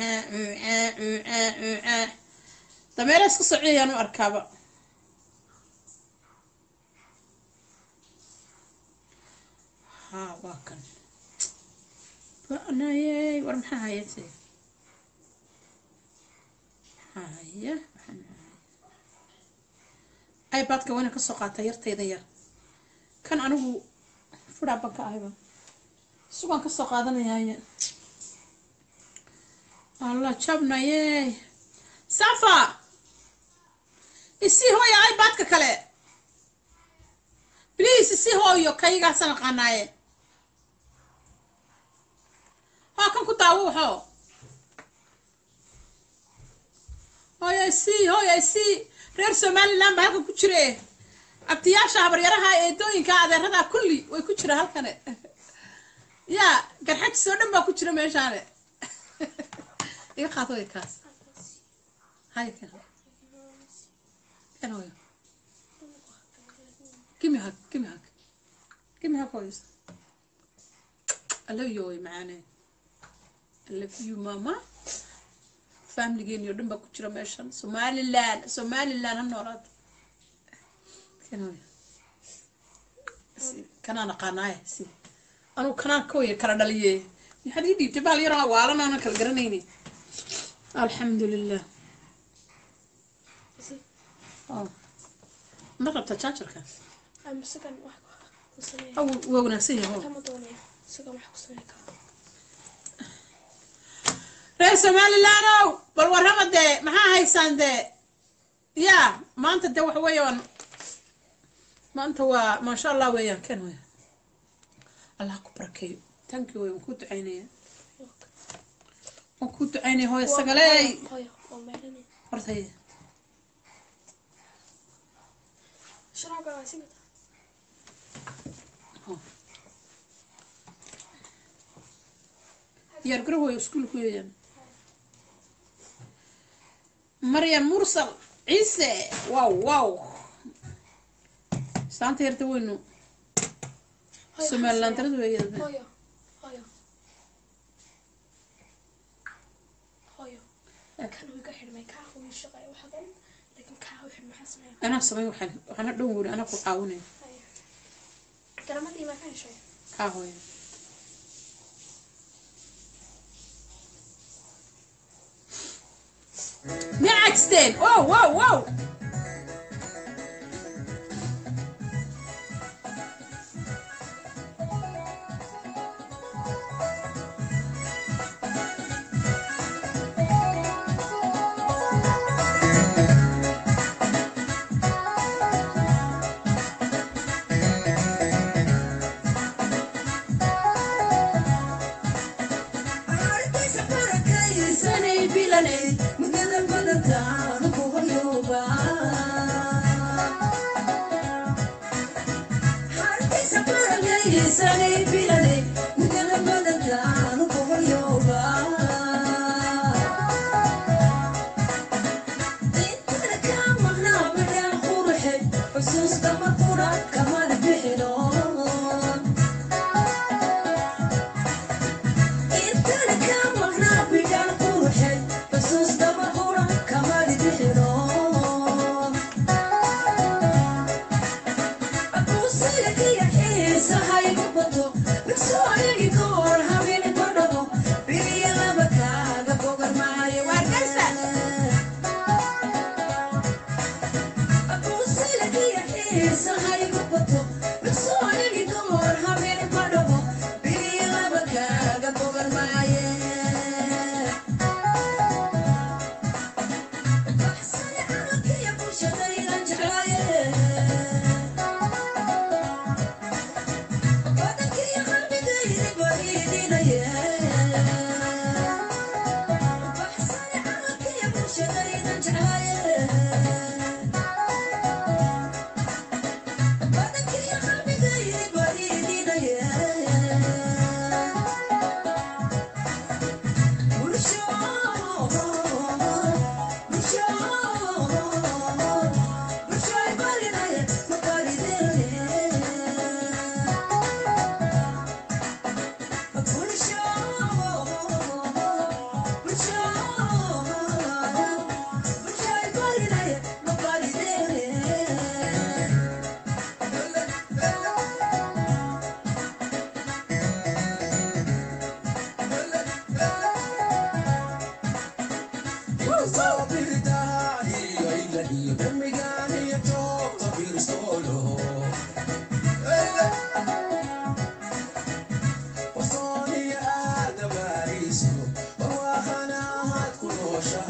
dameero iska sociyayaan u arkaaba ha waa kan banayey war maxaa hayate haya ibadka wayna kasoo qaata yartayda yar kan anigu fudhaa ban ka ahayba sugaan kasoo qaadanayaaye alla jabnaye safa isii hooya ibadka kale please isii hooyo kaygaasaan aqaanaaye waa kan ku daawo waxoo hooya isii hooya isii reer somaliland baa halkan ku jire abtiyaasha habaryaraha eedooyinka adeerada kulli way ku jira halkane ya garxajis oo dhan baa ku jira meeshaane iga qaad way kaas hay kan kan hooyo give me a hug give me a hug give me a hug hooyo I love you way macaane I love you mama familigeeni oo dhan baa ku jira meeshan somaliland somaliland ha noolaado kan hooyo Si- kanaan aqaanaaye si anugu kanaan ka waya kala dhaliye maxaad ii dhiibtay bahal yaraa waalan aanan kala garanayni alxamdu lilah Oh. ma rabta jaajarka I'm second wax ku sameeyaa. aw waa wanaagsan yahay Kama doonayo. Second wax ku sameeyaa kara. reer somalilandow bal warrama dee maxaa haysaan dee ya maanta dee waxa weeyaan maanta waa maasha allah weeyaan ken weya allah ku barakeeyo tankii wey waan kuu ducaynaya waan kuu ducaynaya hooyo sagaleey Hooyo, waa meelani. hortay Sharaaga waa si gata. diyaar garow way iskuulku weeyaan maryam mursal ciise wow wow saanta yarta weynu Hooyo, somaliland waxaan darada weeyada sameeyaa. Hooyo, hooyo. Hooyo. Kan wuu iga xidhmay, kaa wuu ii shaqeeya waxa dhan. Laakiin kaa wuu xidhmay, maxaa sameeyaa? anaa samay waxaan waxaana dhow wuri anaa ku caawinaya Hooyo. Garamadii maa ka heshay? kaa hooya miyaa cagsteen wow wow wow xusuusta ma fura kamana bixino intana ka maqnaa bidhaan quruxay xusuusta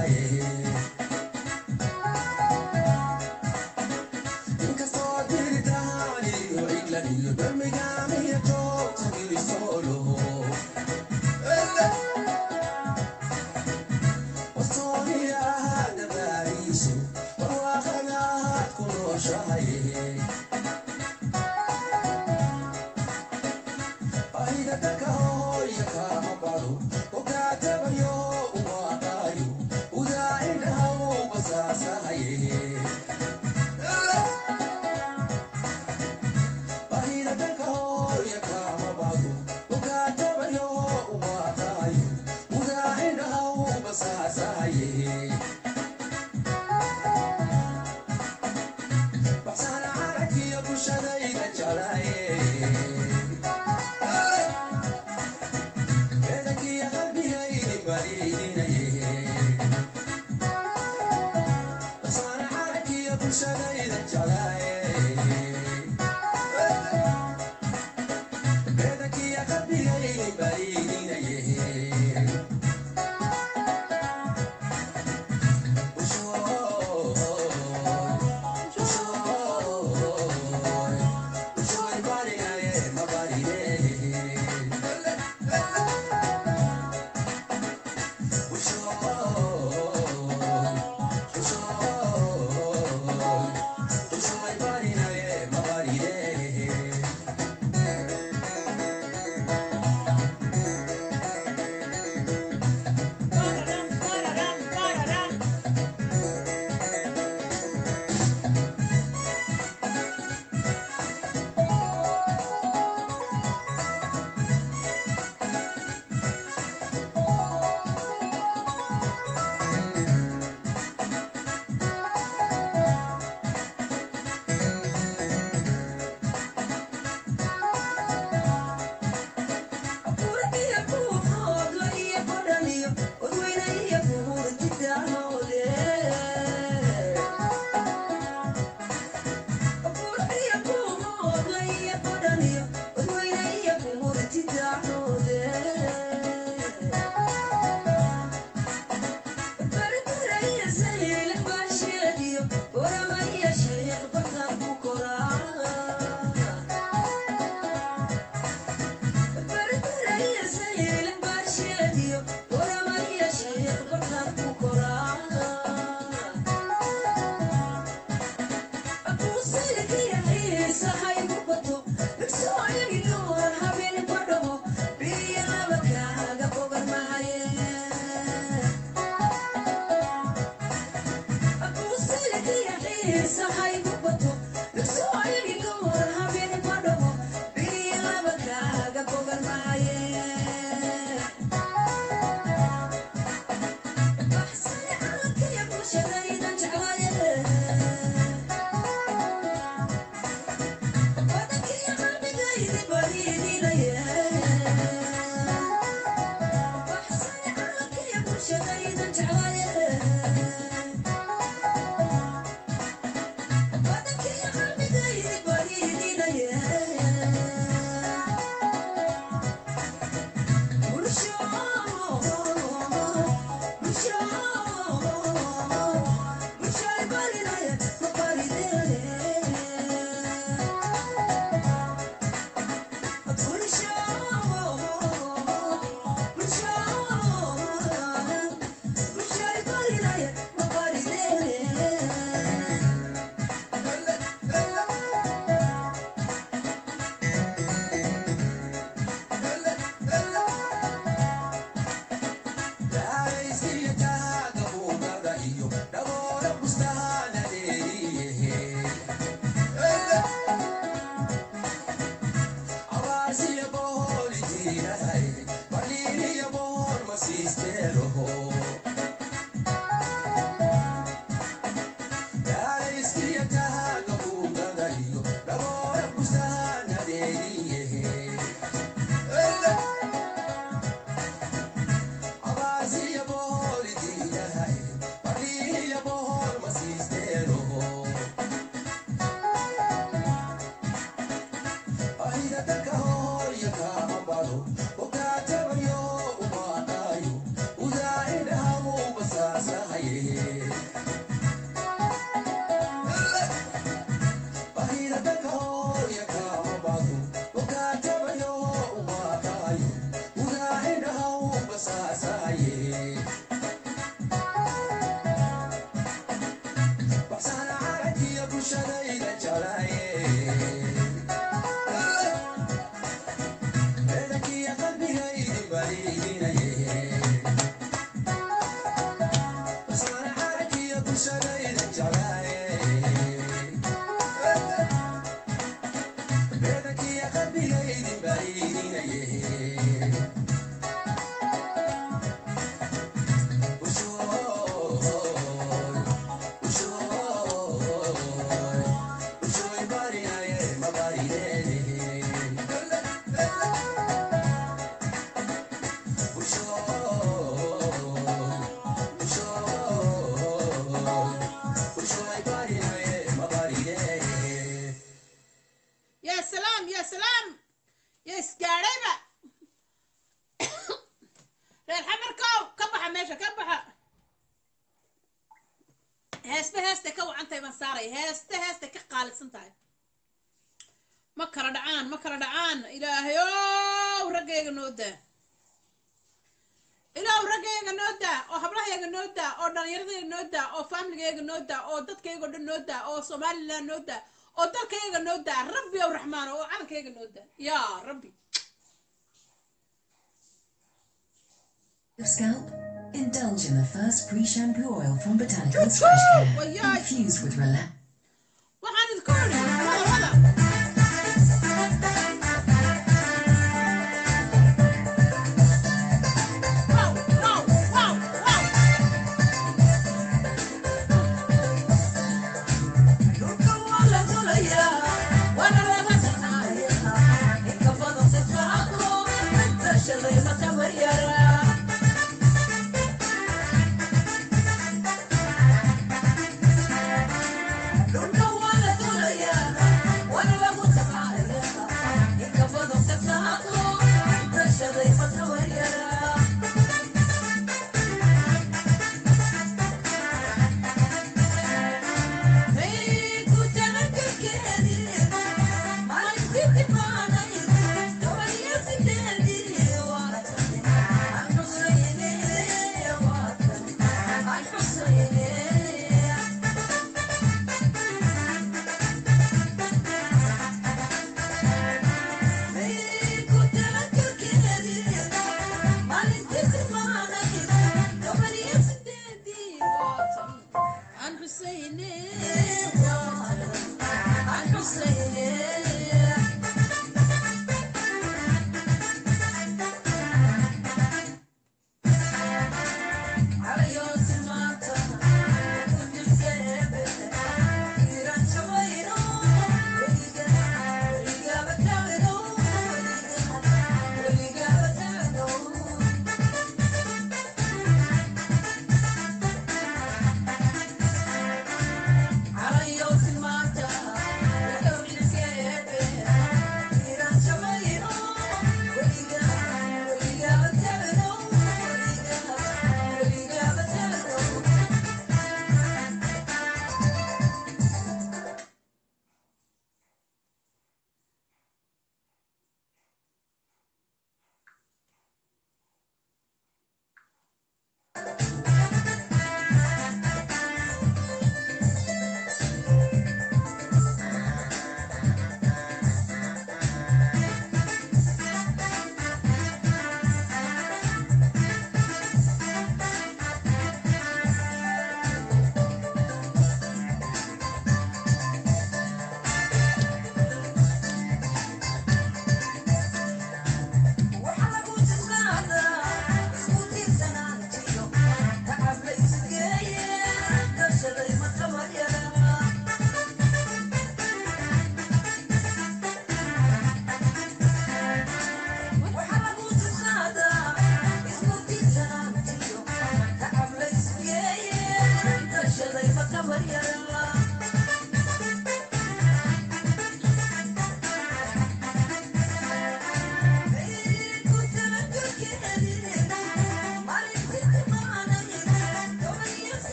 Wish heesba heestay ka wacan tahay baan saaraya heeste heestay ka qaalisan tahay ma kala dhacaan ma kala dhacaan ilaahay ow raggayga noo daa ilaahu raggayga noo daa oo hablahayga noo daa oo dhallinyaradayga noo daa oo faamiligayga noo daa oo dadkayga o dhan noo daa oo somaliland noo daa oo dalkayga noo daa rabbi ow raxmaan oo calankayga noo daa yaa rabbi Your scalp? Indulge in the first pre-shampoo oil from Botanical Splash Care. Wayay. Infused with relax. waxaan idinku idhi wada wada Wow, wow, wow, wow. عن حسيني عن حسيني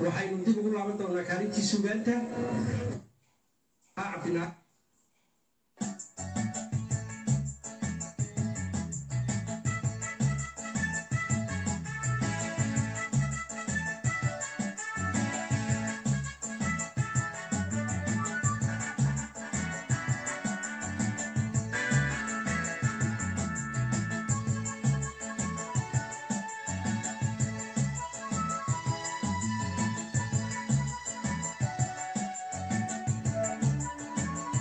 waxaynu dib ugu laaban doonaa kaalintii sugaanta cabdina Thank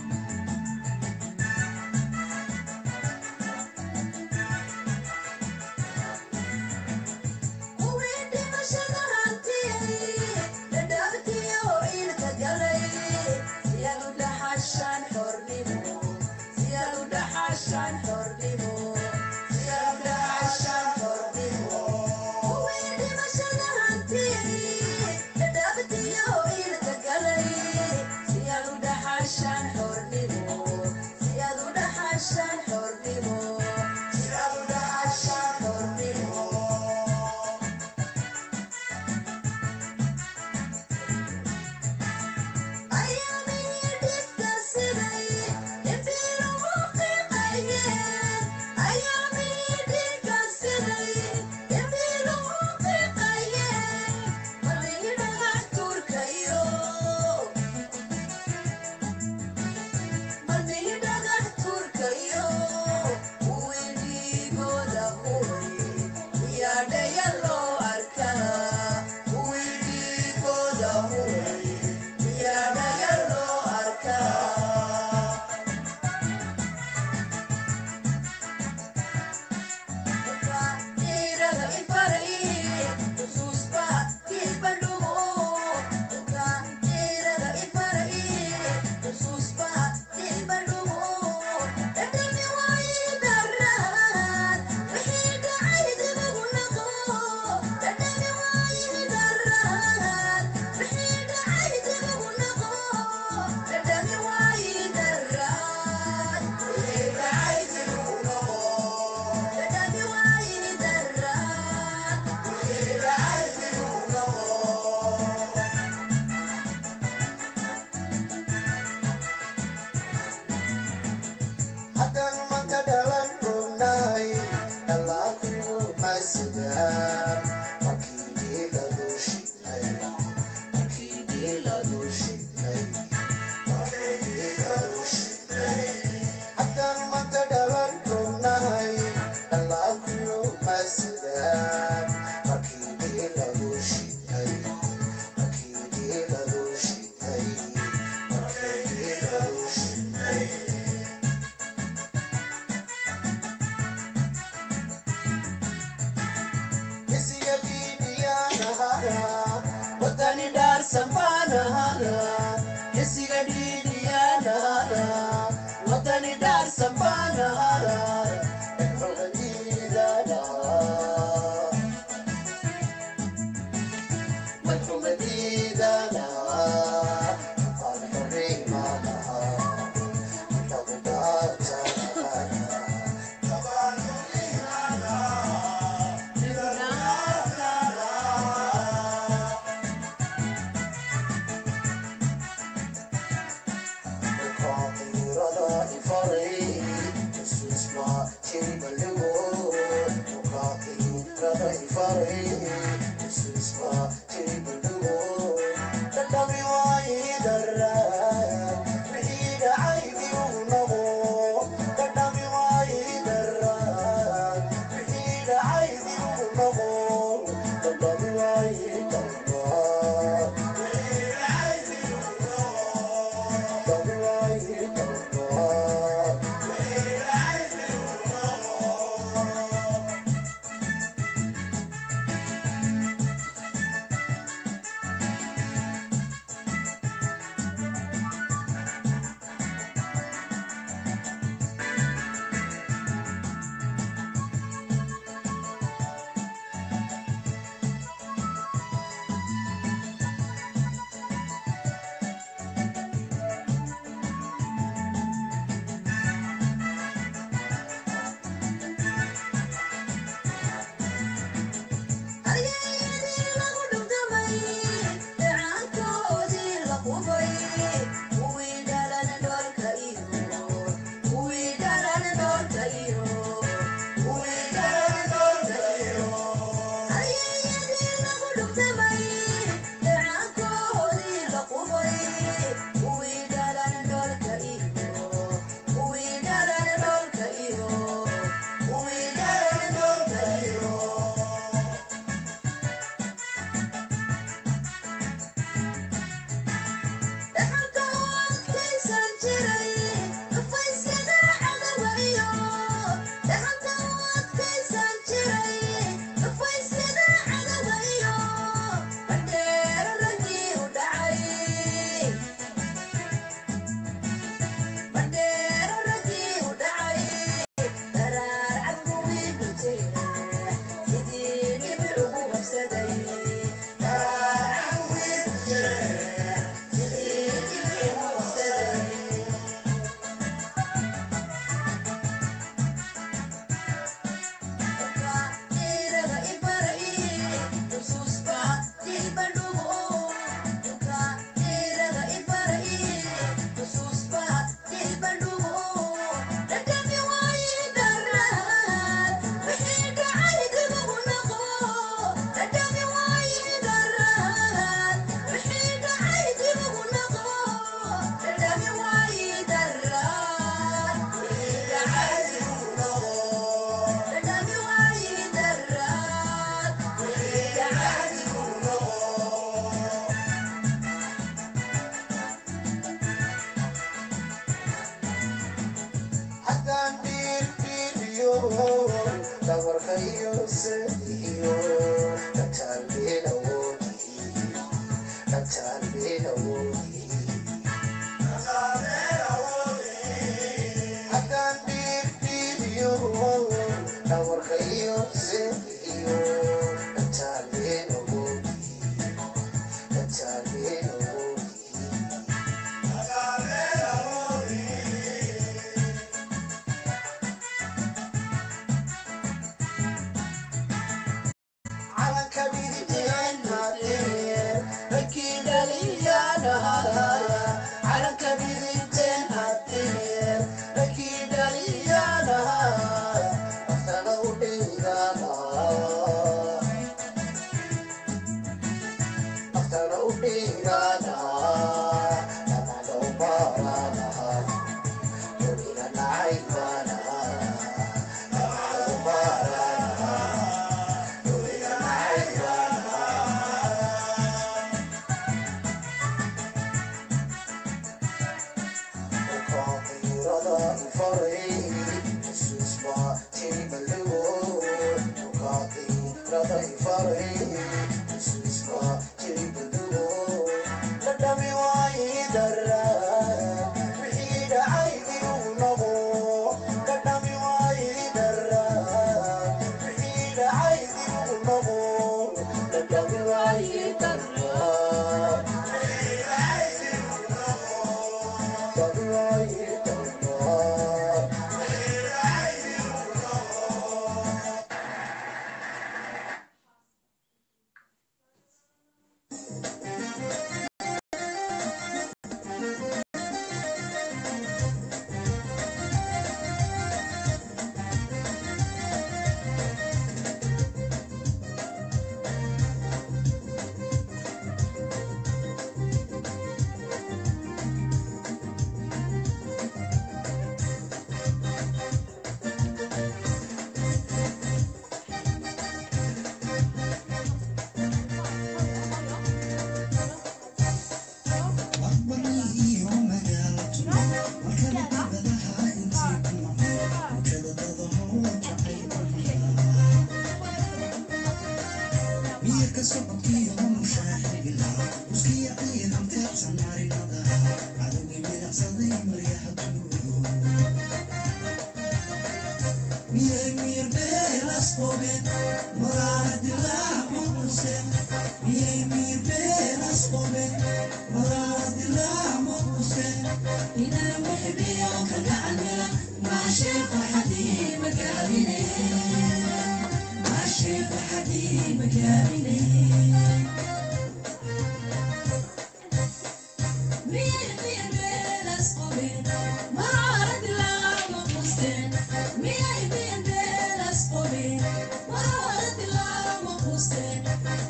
Ina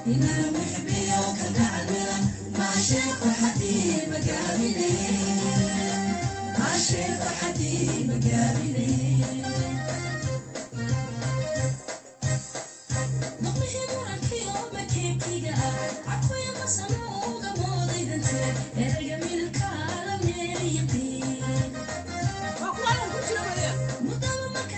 waa kuwaalan ku jira waliya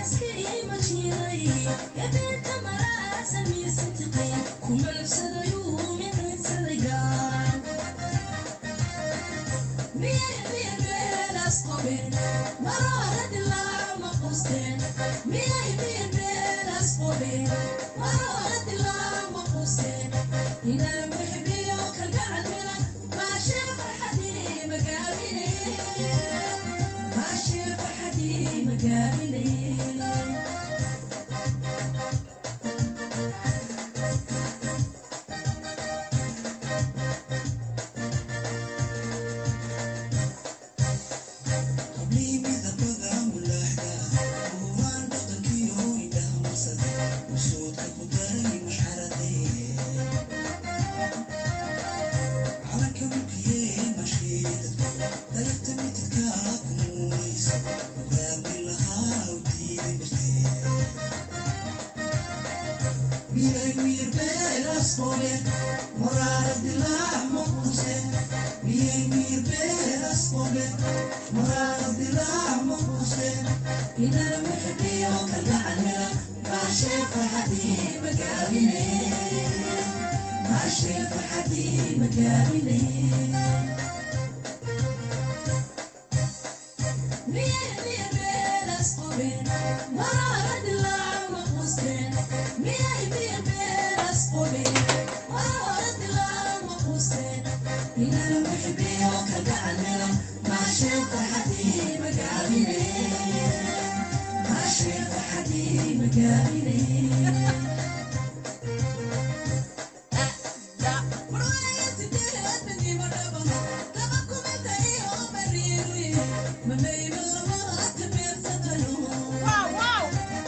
waaw waaw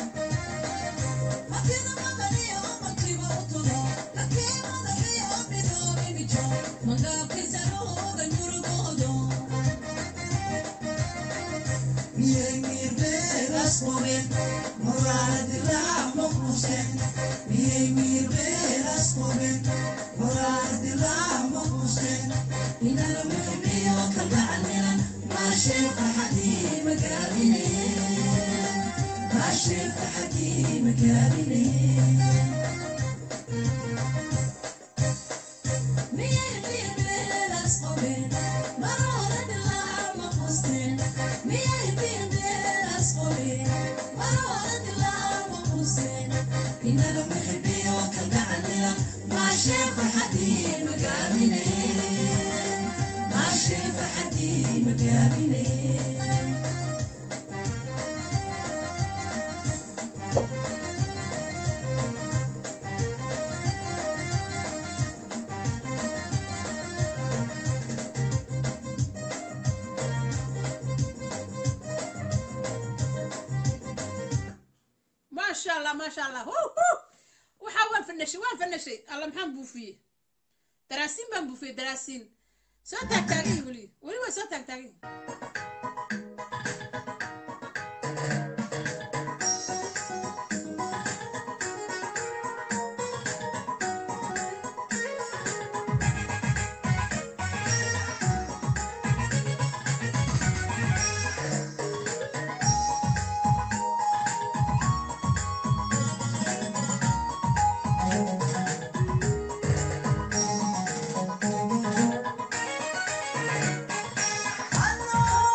maasha allah maasha allah hu hu waxaa waan fanashay waan fanashay alla maxaan buufiyey daraasiin baan buufiyey daraasiin soo taagtaagay weli weli waa soo taagtaagay Hello.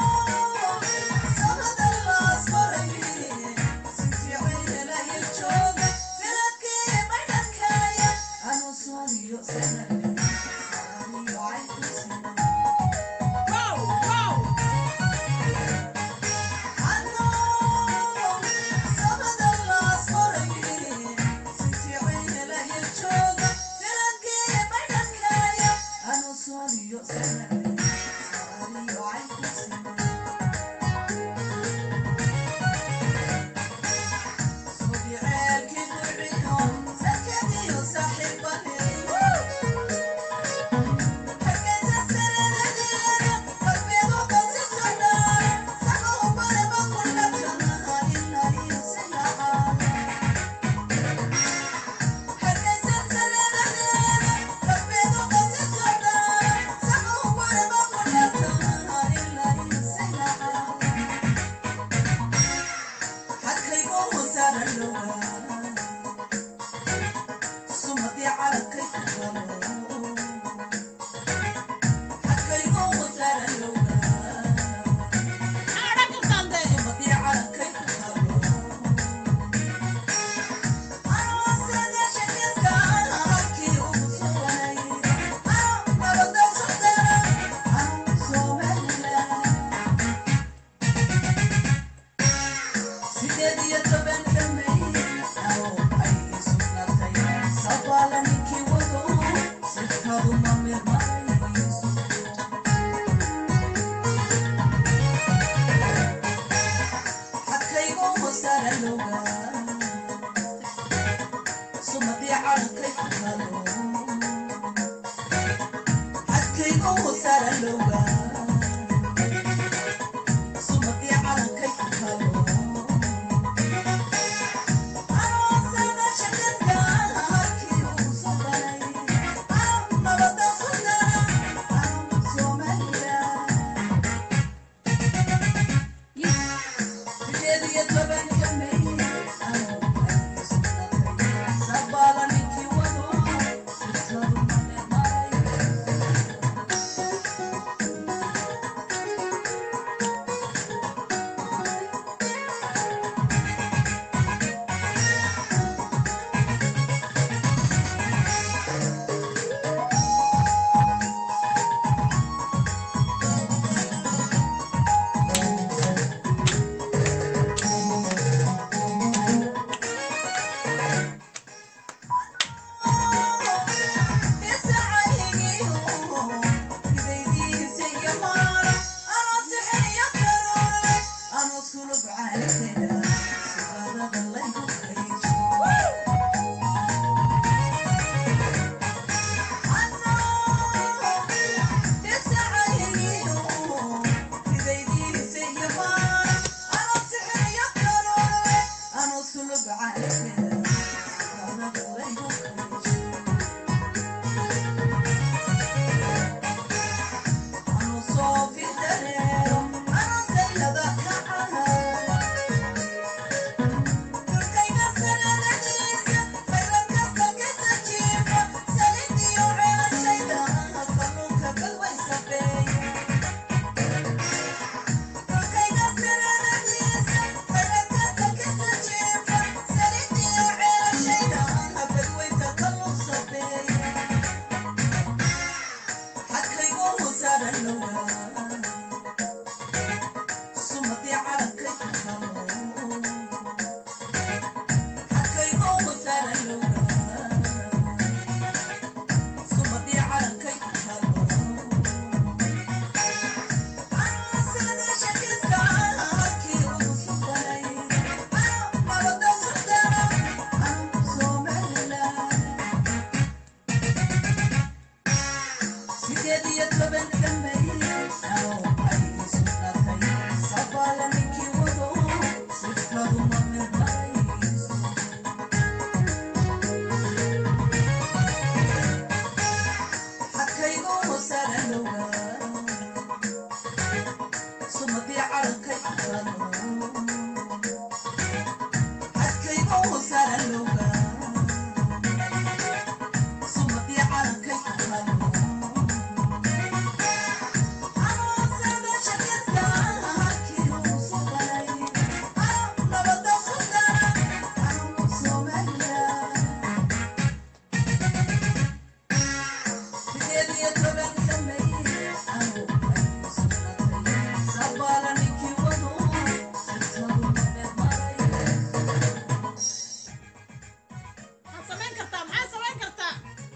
maxaad samayn kartaa maxaad samayn kartaa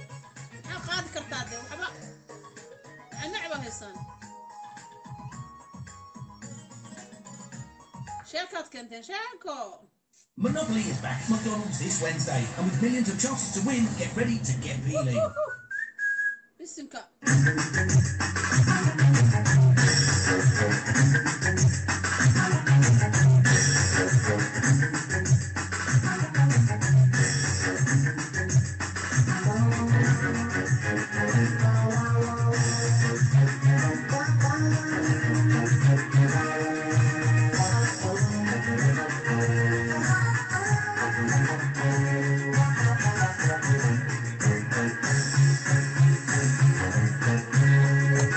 maxaad qaadi kartaa dee waxba necba haysaan sheekaad keenteen sheeko Monopoly is back at McDonald's this Wednesday, and with millions of chances to win, get ready to get peeling. bisinka Thank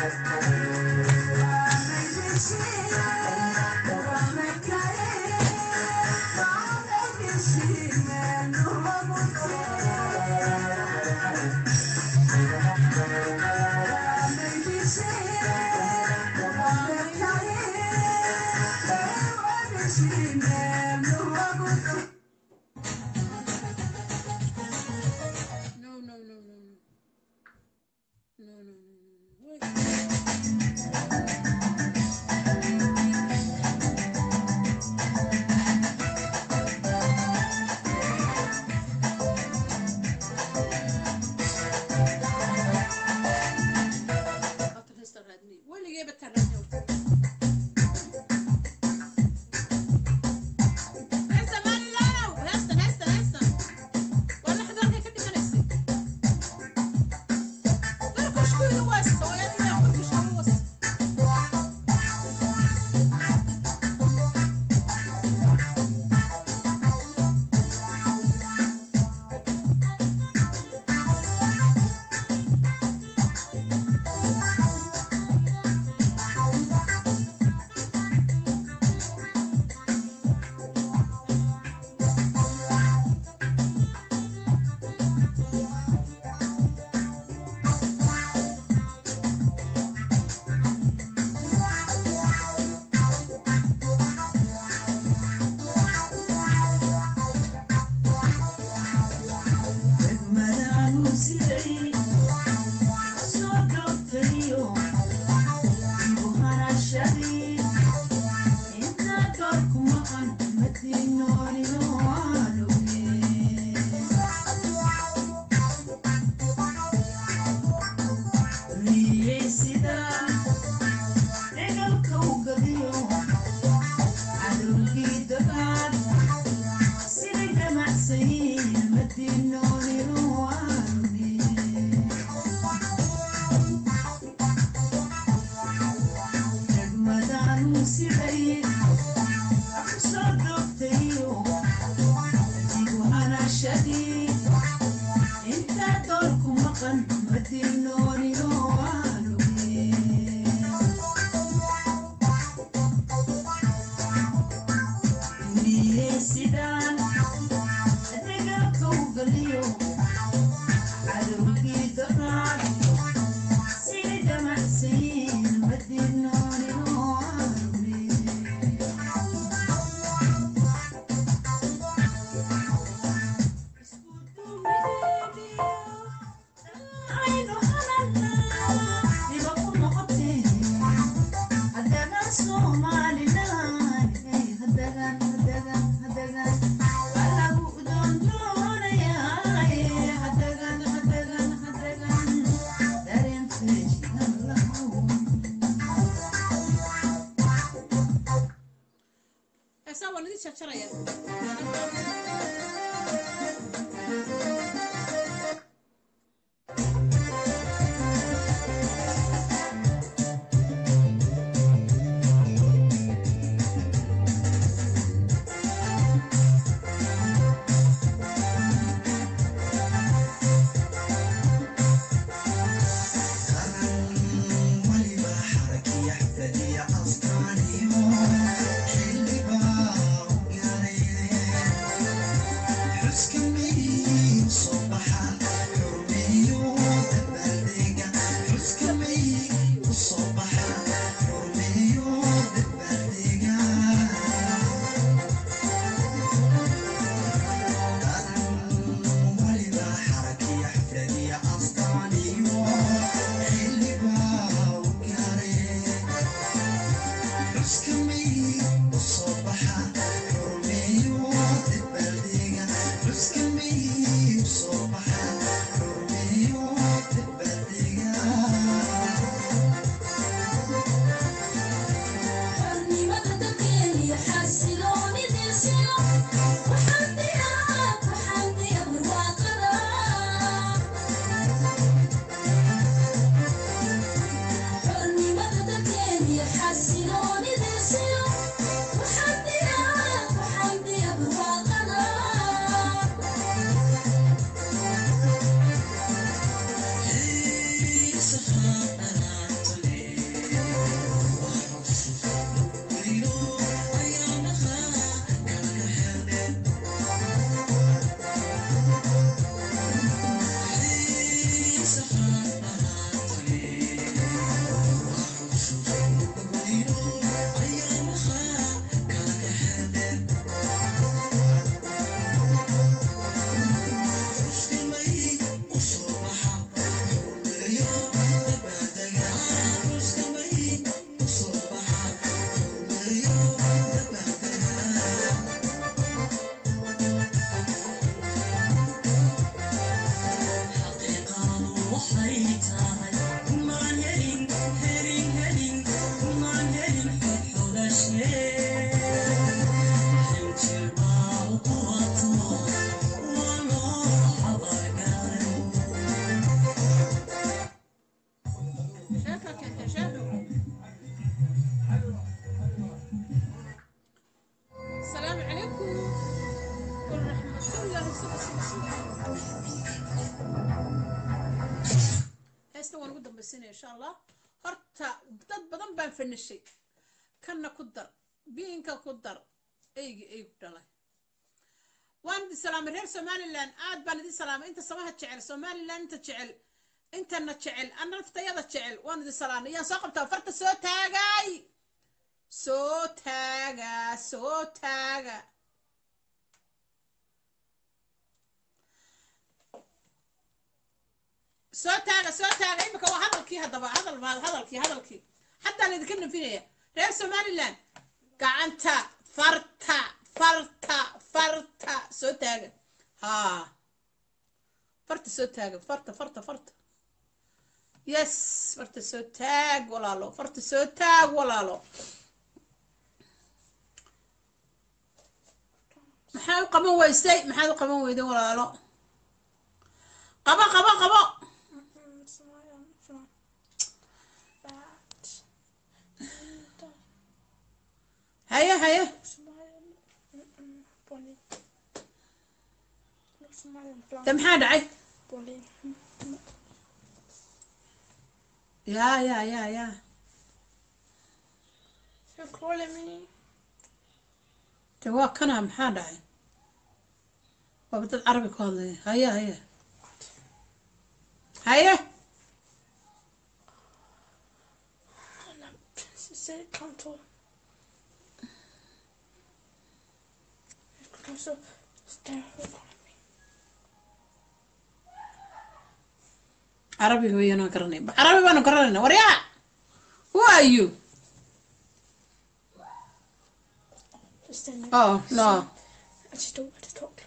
No, no, no, no. Wait. After heesta raadinay. Weligeeba taan raadinay. Heesta Maalilow! Heestan, heestan, heestan. Waa la xidalkay ka dhimanaysay. Darkushkuydu waa is- oo iyaduna kurkushka u was- Heesaa waa laga jarjaraya. Thank heesna waan ugu dambaysiinaya insha allah horta dad badan baan fanishay kanna ku dar biinka ku dar eygi eygu dhalay waan idin salaamay reer somalilan aad baan idin salaamay inta samaha jecel somalilan inta jecel intana jecel ana naftayada jecel waan idin salaamay yaan soo qabtaa farta soo taagay soo taaga soo taaga soo taaga soo taaga imika waa hadalkii haddaba hadal baa hadalkii hadalkii haddaan idinka nafinaya reer somaliland gacanta farta farta farta soo taaga haa farta soo taaga farta farta farta yes farta soo taag walaalo farta soo taag walaalo maxaa u qaban weysay maxaad u qaban weyday walaalo qabo qabo qabo Mm, Smilen från värld. haye haye Smilen. Mm-mm. Bolin. Smilen från de maxaa dhacay Bolin. ya ya ya ya Jag kollar mig. de waa kana maxaa dhacay waaba dad carabi ku hadlaya haye haye haye Precis, kontor. Jag kan så ställa och kolla mig. carabiga weeyaan waan garanay carabi baanu garanayna waryaa who are you Det stämmer. oh no Jag stod vid ett tak.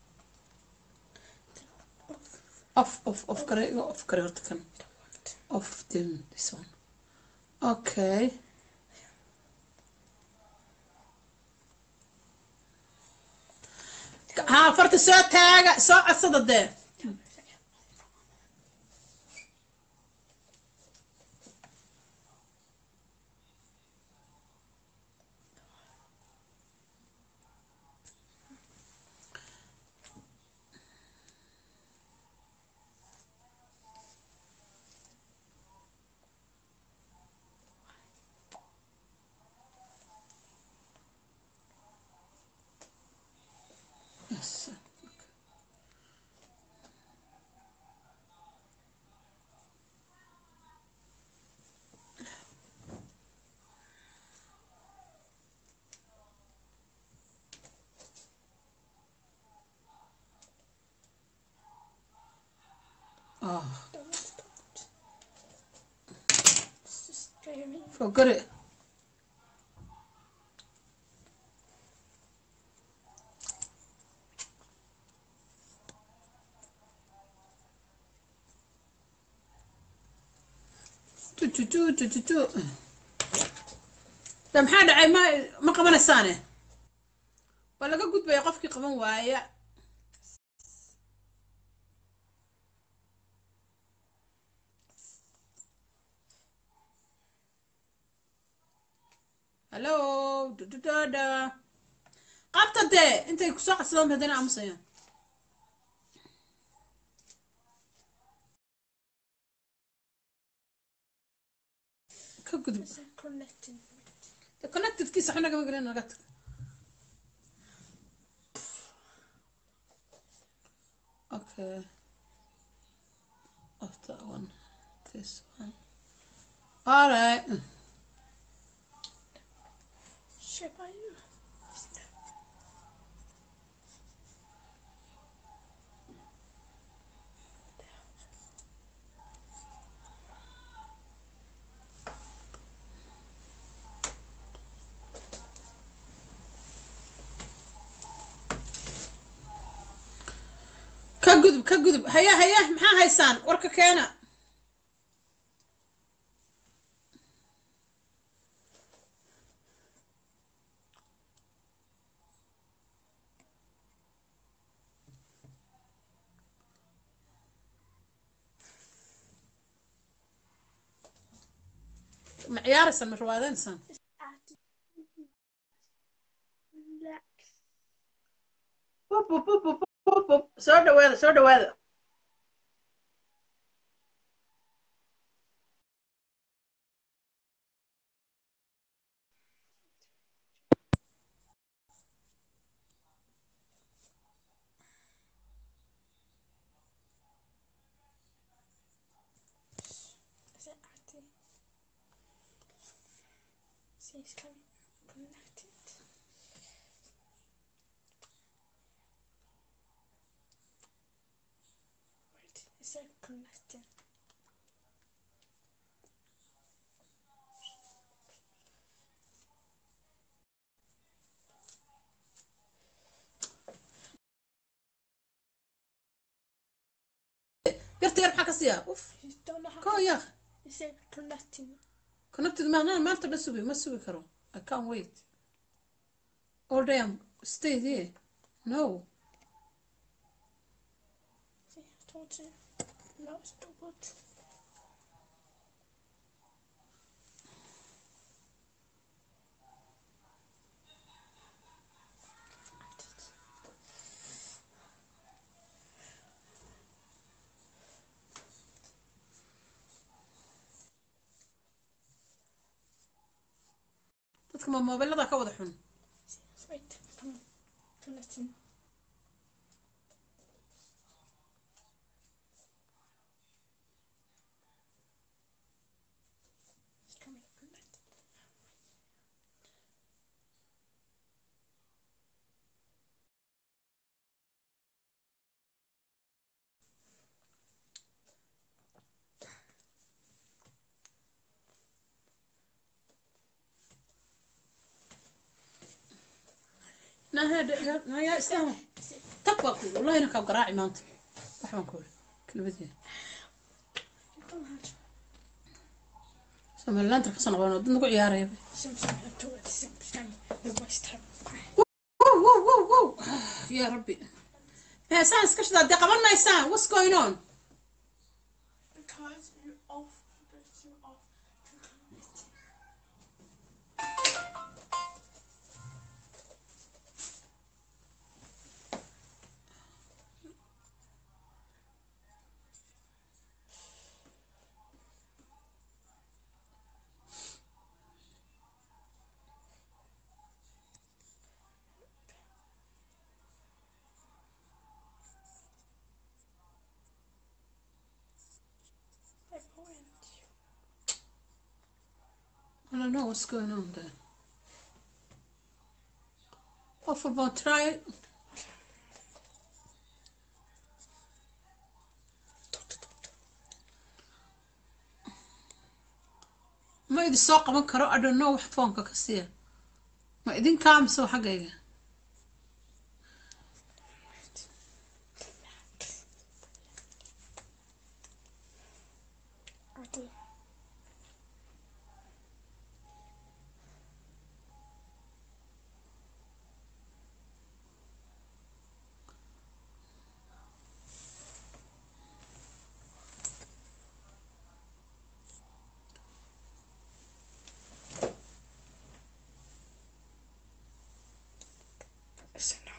off off off kare iga off kare horta kan off then this one okay haa farta soo taaga soo codsada dee Yes. Oh, Så ska jag mig. forget it. Tu, tu, tu, tu, tu, tu. Da maxaa dhacay ma ma qabanaysaane waa laga gudbaya qofkii qaban waaya hallo dududada qabta dee intay kusoo codsadaan haddana aamusayaan ka gudub Connecting. connectedkiisa waxba nagama gelin naga tag okay of that one this one all right Köpa ju. ka gudub ka gudub haya haya maxaa haysaan warka keena ma ciyaaraysaan ma rawaadaynaysaan Relax. Bup, bup, bup, bup, bup, bup. soo dhawaada soo dhawaada See, it's coming. Connected. Wait, it said connecting. yarta yar maxaa ka siiya uf You don't know how koo yaa It said connecting. connected maanaa maanta dhan sugi ma sugi karo i can't wait all day I'm stay there no See, I told you. No, it's too good. dadka ma mobilada ka wada xun Wait, come on. Connecting. It's coming. Connected. naya islaam tag baa ku yidhi wallahi inankaa garaaci maanta wax baan ku yidhi kelmadeeda Come on. somalilaanta kasoo noqdeen oo dad nagu ciyaaraya Something I told you. Something. The worst time. wow wow wow wow yaa rabbi heesaan iska shidaa dee qaban maysaan what's going on Because you're off. Because you're off. Connecting. I went. I don't know what's going on there. Qof walba try ma idin soo qaban karo I don't know wax foonka ka siiya ma idinkaa mise waa xaggayga Okay. So now.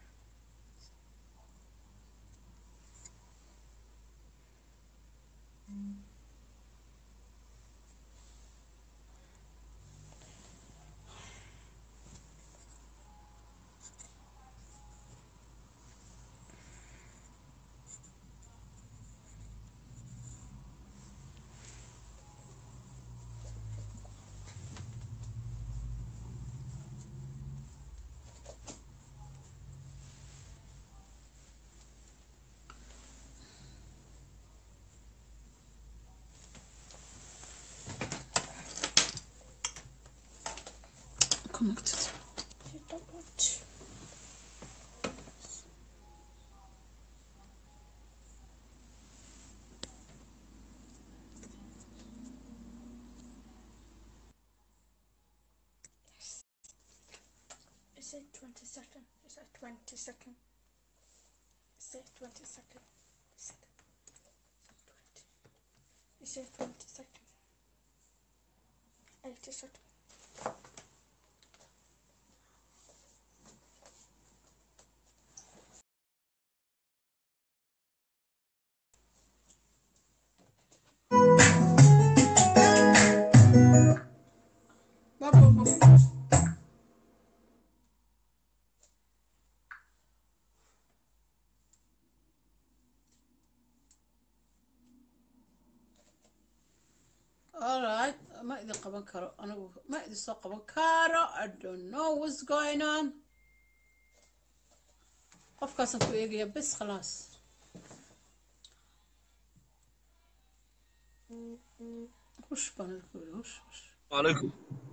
connected You don't want to. Yes. Is it 20 second? Is it 20 second? Is it 20 second? Is it 20? Is it 20 second? 80 second. Bop, bop, bop. All right. ma idin qaban karo anigu ma idin soo qaban karo i don't know what's going on qofkaasaan ku eegaya bes khalaas hush baan idinku yidhi hush hush عليكم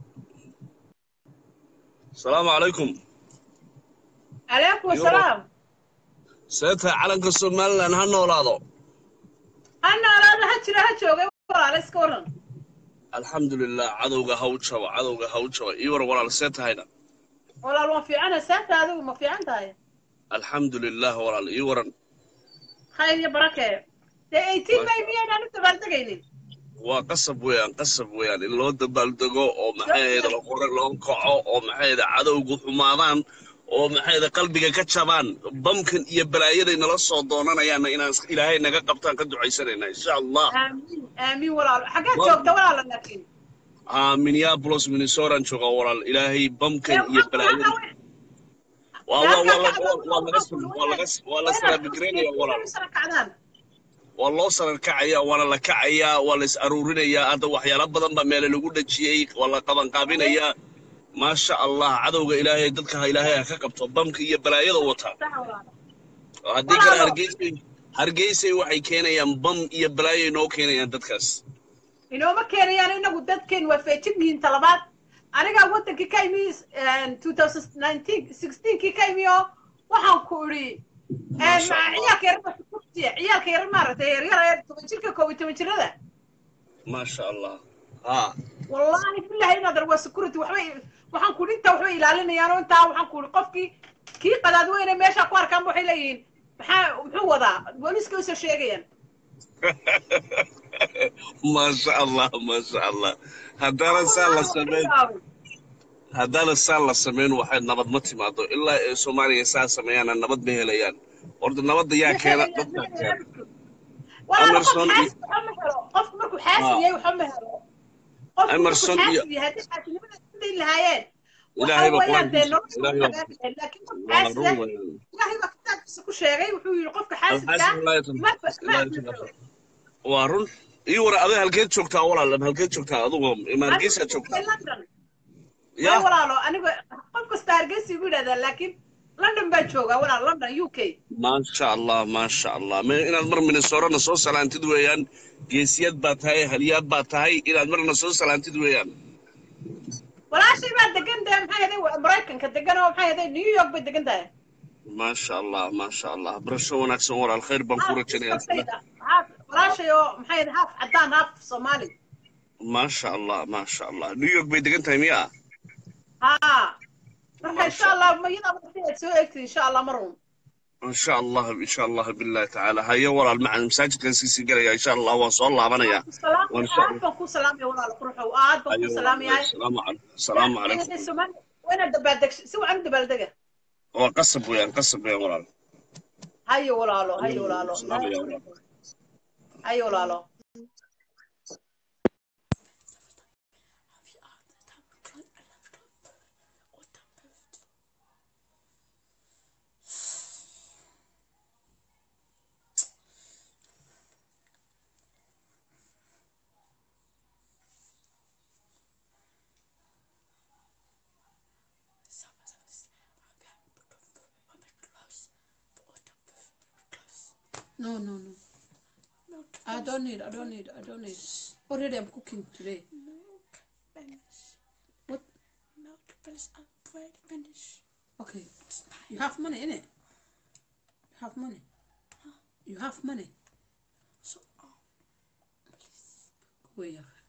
السلام عليكم عليكم السلام سيدها علنك الصوماليلاند ha noolaado أنا أنا هجري هجوغي ولا iska waran alxamdu lilah cadowga ha u jabo cadowga ha u jabo ii war walaal see tahayna walaal waan fiicana saanta adigu ma fiican tahay alxamdu lilah walaal ii waran khayr iyo barake dee eighteen may miyaynaan u dabaaldegaynin waa qasab weeyaan qasab weeyaan in loo dabaaldego oo maxayda laqore loo kaco oo maxayda cadowgu xumaadaan oo maxayda qalbiga ka jabaan bamkan iyo balaayaday nala soo doonanayaanna inaan ilaahay naga qabtaan ka ducaysanayna insha allah aamiin aamiin walaal xaggeed Waa- joogta walaala laakiin aa minneapolis minnesotan jooga walaal ilaahay bamkan iyo balaayada waa waa waa la- waa- waa laga sal- waa laga waa la salaabigareynaya walaal kacdaan waa loo sarar kacaya waana la kacayaa waa la is aruurinayaa hadda waxyaalo badan baa meele lagu dhajiyey waa la qabanqaabinayaa maasha allah cadowga ilaahay dadka ha ilaahay ha ka qabto bamka iyo balaayada wataa sax walaal oo haddii kale Walaalo. hargeysay hargeysay waxay keenayaan bam iyo balaayay noo keenayaan dadkaas inooma keenayaan inagu dadkeen waa feejin yihiin talabaad anigaa wadankii ka imi two thousand nineteen sixteenkii ka imi oo waxaan ku idhi Masha Allah. ciyaalka yar ciyaalka yar maaragtay yaryar toban jirka koob iyo toban jirada maasha allah haa wallahi billahi inaadar waa security waxbay waxaan ku intaa waxbay ilaalinayaan oo intaa waxaan ku qofkii kii qadaad weyne meesha ku arkaan waxay leeyihiin maxaa muxuu wadaa booliiska usoo sheegayaan maasha allah maasha allah haddaanan saa la samayn haddaanan saa la samayn waxay nabad ma timaado ilaa ee soomaaliya saa sameeyaana nabad ma helayaan horta nabadda yaa keena dadkaa keena Emerson Emerson iyo- qofku markuu xaasib yahay waxba ma helo qofku Emerson markuu iyo- xaasib yahay haddii xaasinimada isku dayi lahaayeen Ilaahay baa waxa weeyaan dee qur-aankiisa- nolosha Ilaahay baa- hagaagi lahayd. laakiin qofka waa xaasib run ah weeyaan ilaahay baa kitaabkiisa ku sheegay wuxuu yidhi qofka xaasibka Alxaasib laa yatan- ma ma laa aflixo. yatan- waa run ii war adiga halkeed joogtaa walaal halkeed joogtaa adigu ma hargeysaad joogtaa London. ya Ay walaalo aniga qof kasta hargeysa igu yidhahdaa laakiin london baan joogaa walaal london u k maasha allah maasha allah ma inaad mar minnesorana soo salaantid weeyaan geesiyad baa tahay halyaad baa tahay inaad marna soo salaantid weeyaan walaashay baa degan dee maxay ahaday maraykanka degan oo maxay ahaday new york bay degan tahay maasha allah maasha allah barasho wanaagsan walaal khayr baan ku rajaynayaa haaf walaashay oo maxay ahayd haaf caddaan haaf soomaali maasha allah maasha allah new york bay degan tahay miya haa marka Masha insha allah mayada aad soo eegtid insha allah marun insha allah insha allah billahi tacaala haye walaal macalin masaajidkan siisii galaya insha allah waan soo laabanaya waan insha aad baan ku salaamaya walaal quruxow aad baan ku salaamayahay salaamu calaykum salaamu calaykum waa inaad dabaaldeg si wacan u dabaaldega waa qasab weeyaan qasab weeyaan walaal hayo walaalo hayo walaalo salaamaya walaal hayo walaalo No, no, no. I don't need, I don't need, I don't need. Already I'm cooking today. What? Okay. You have money, innit? You have money. You have money. So, wait,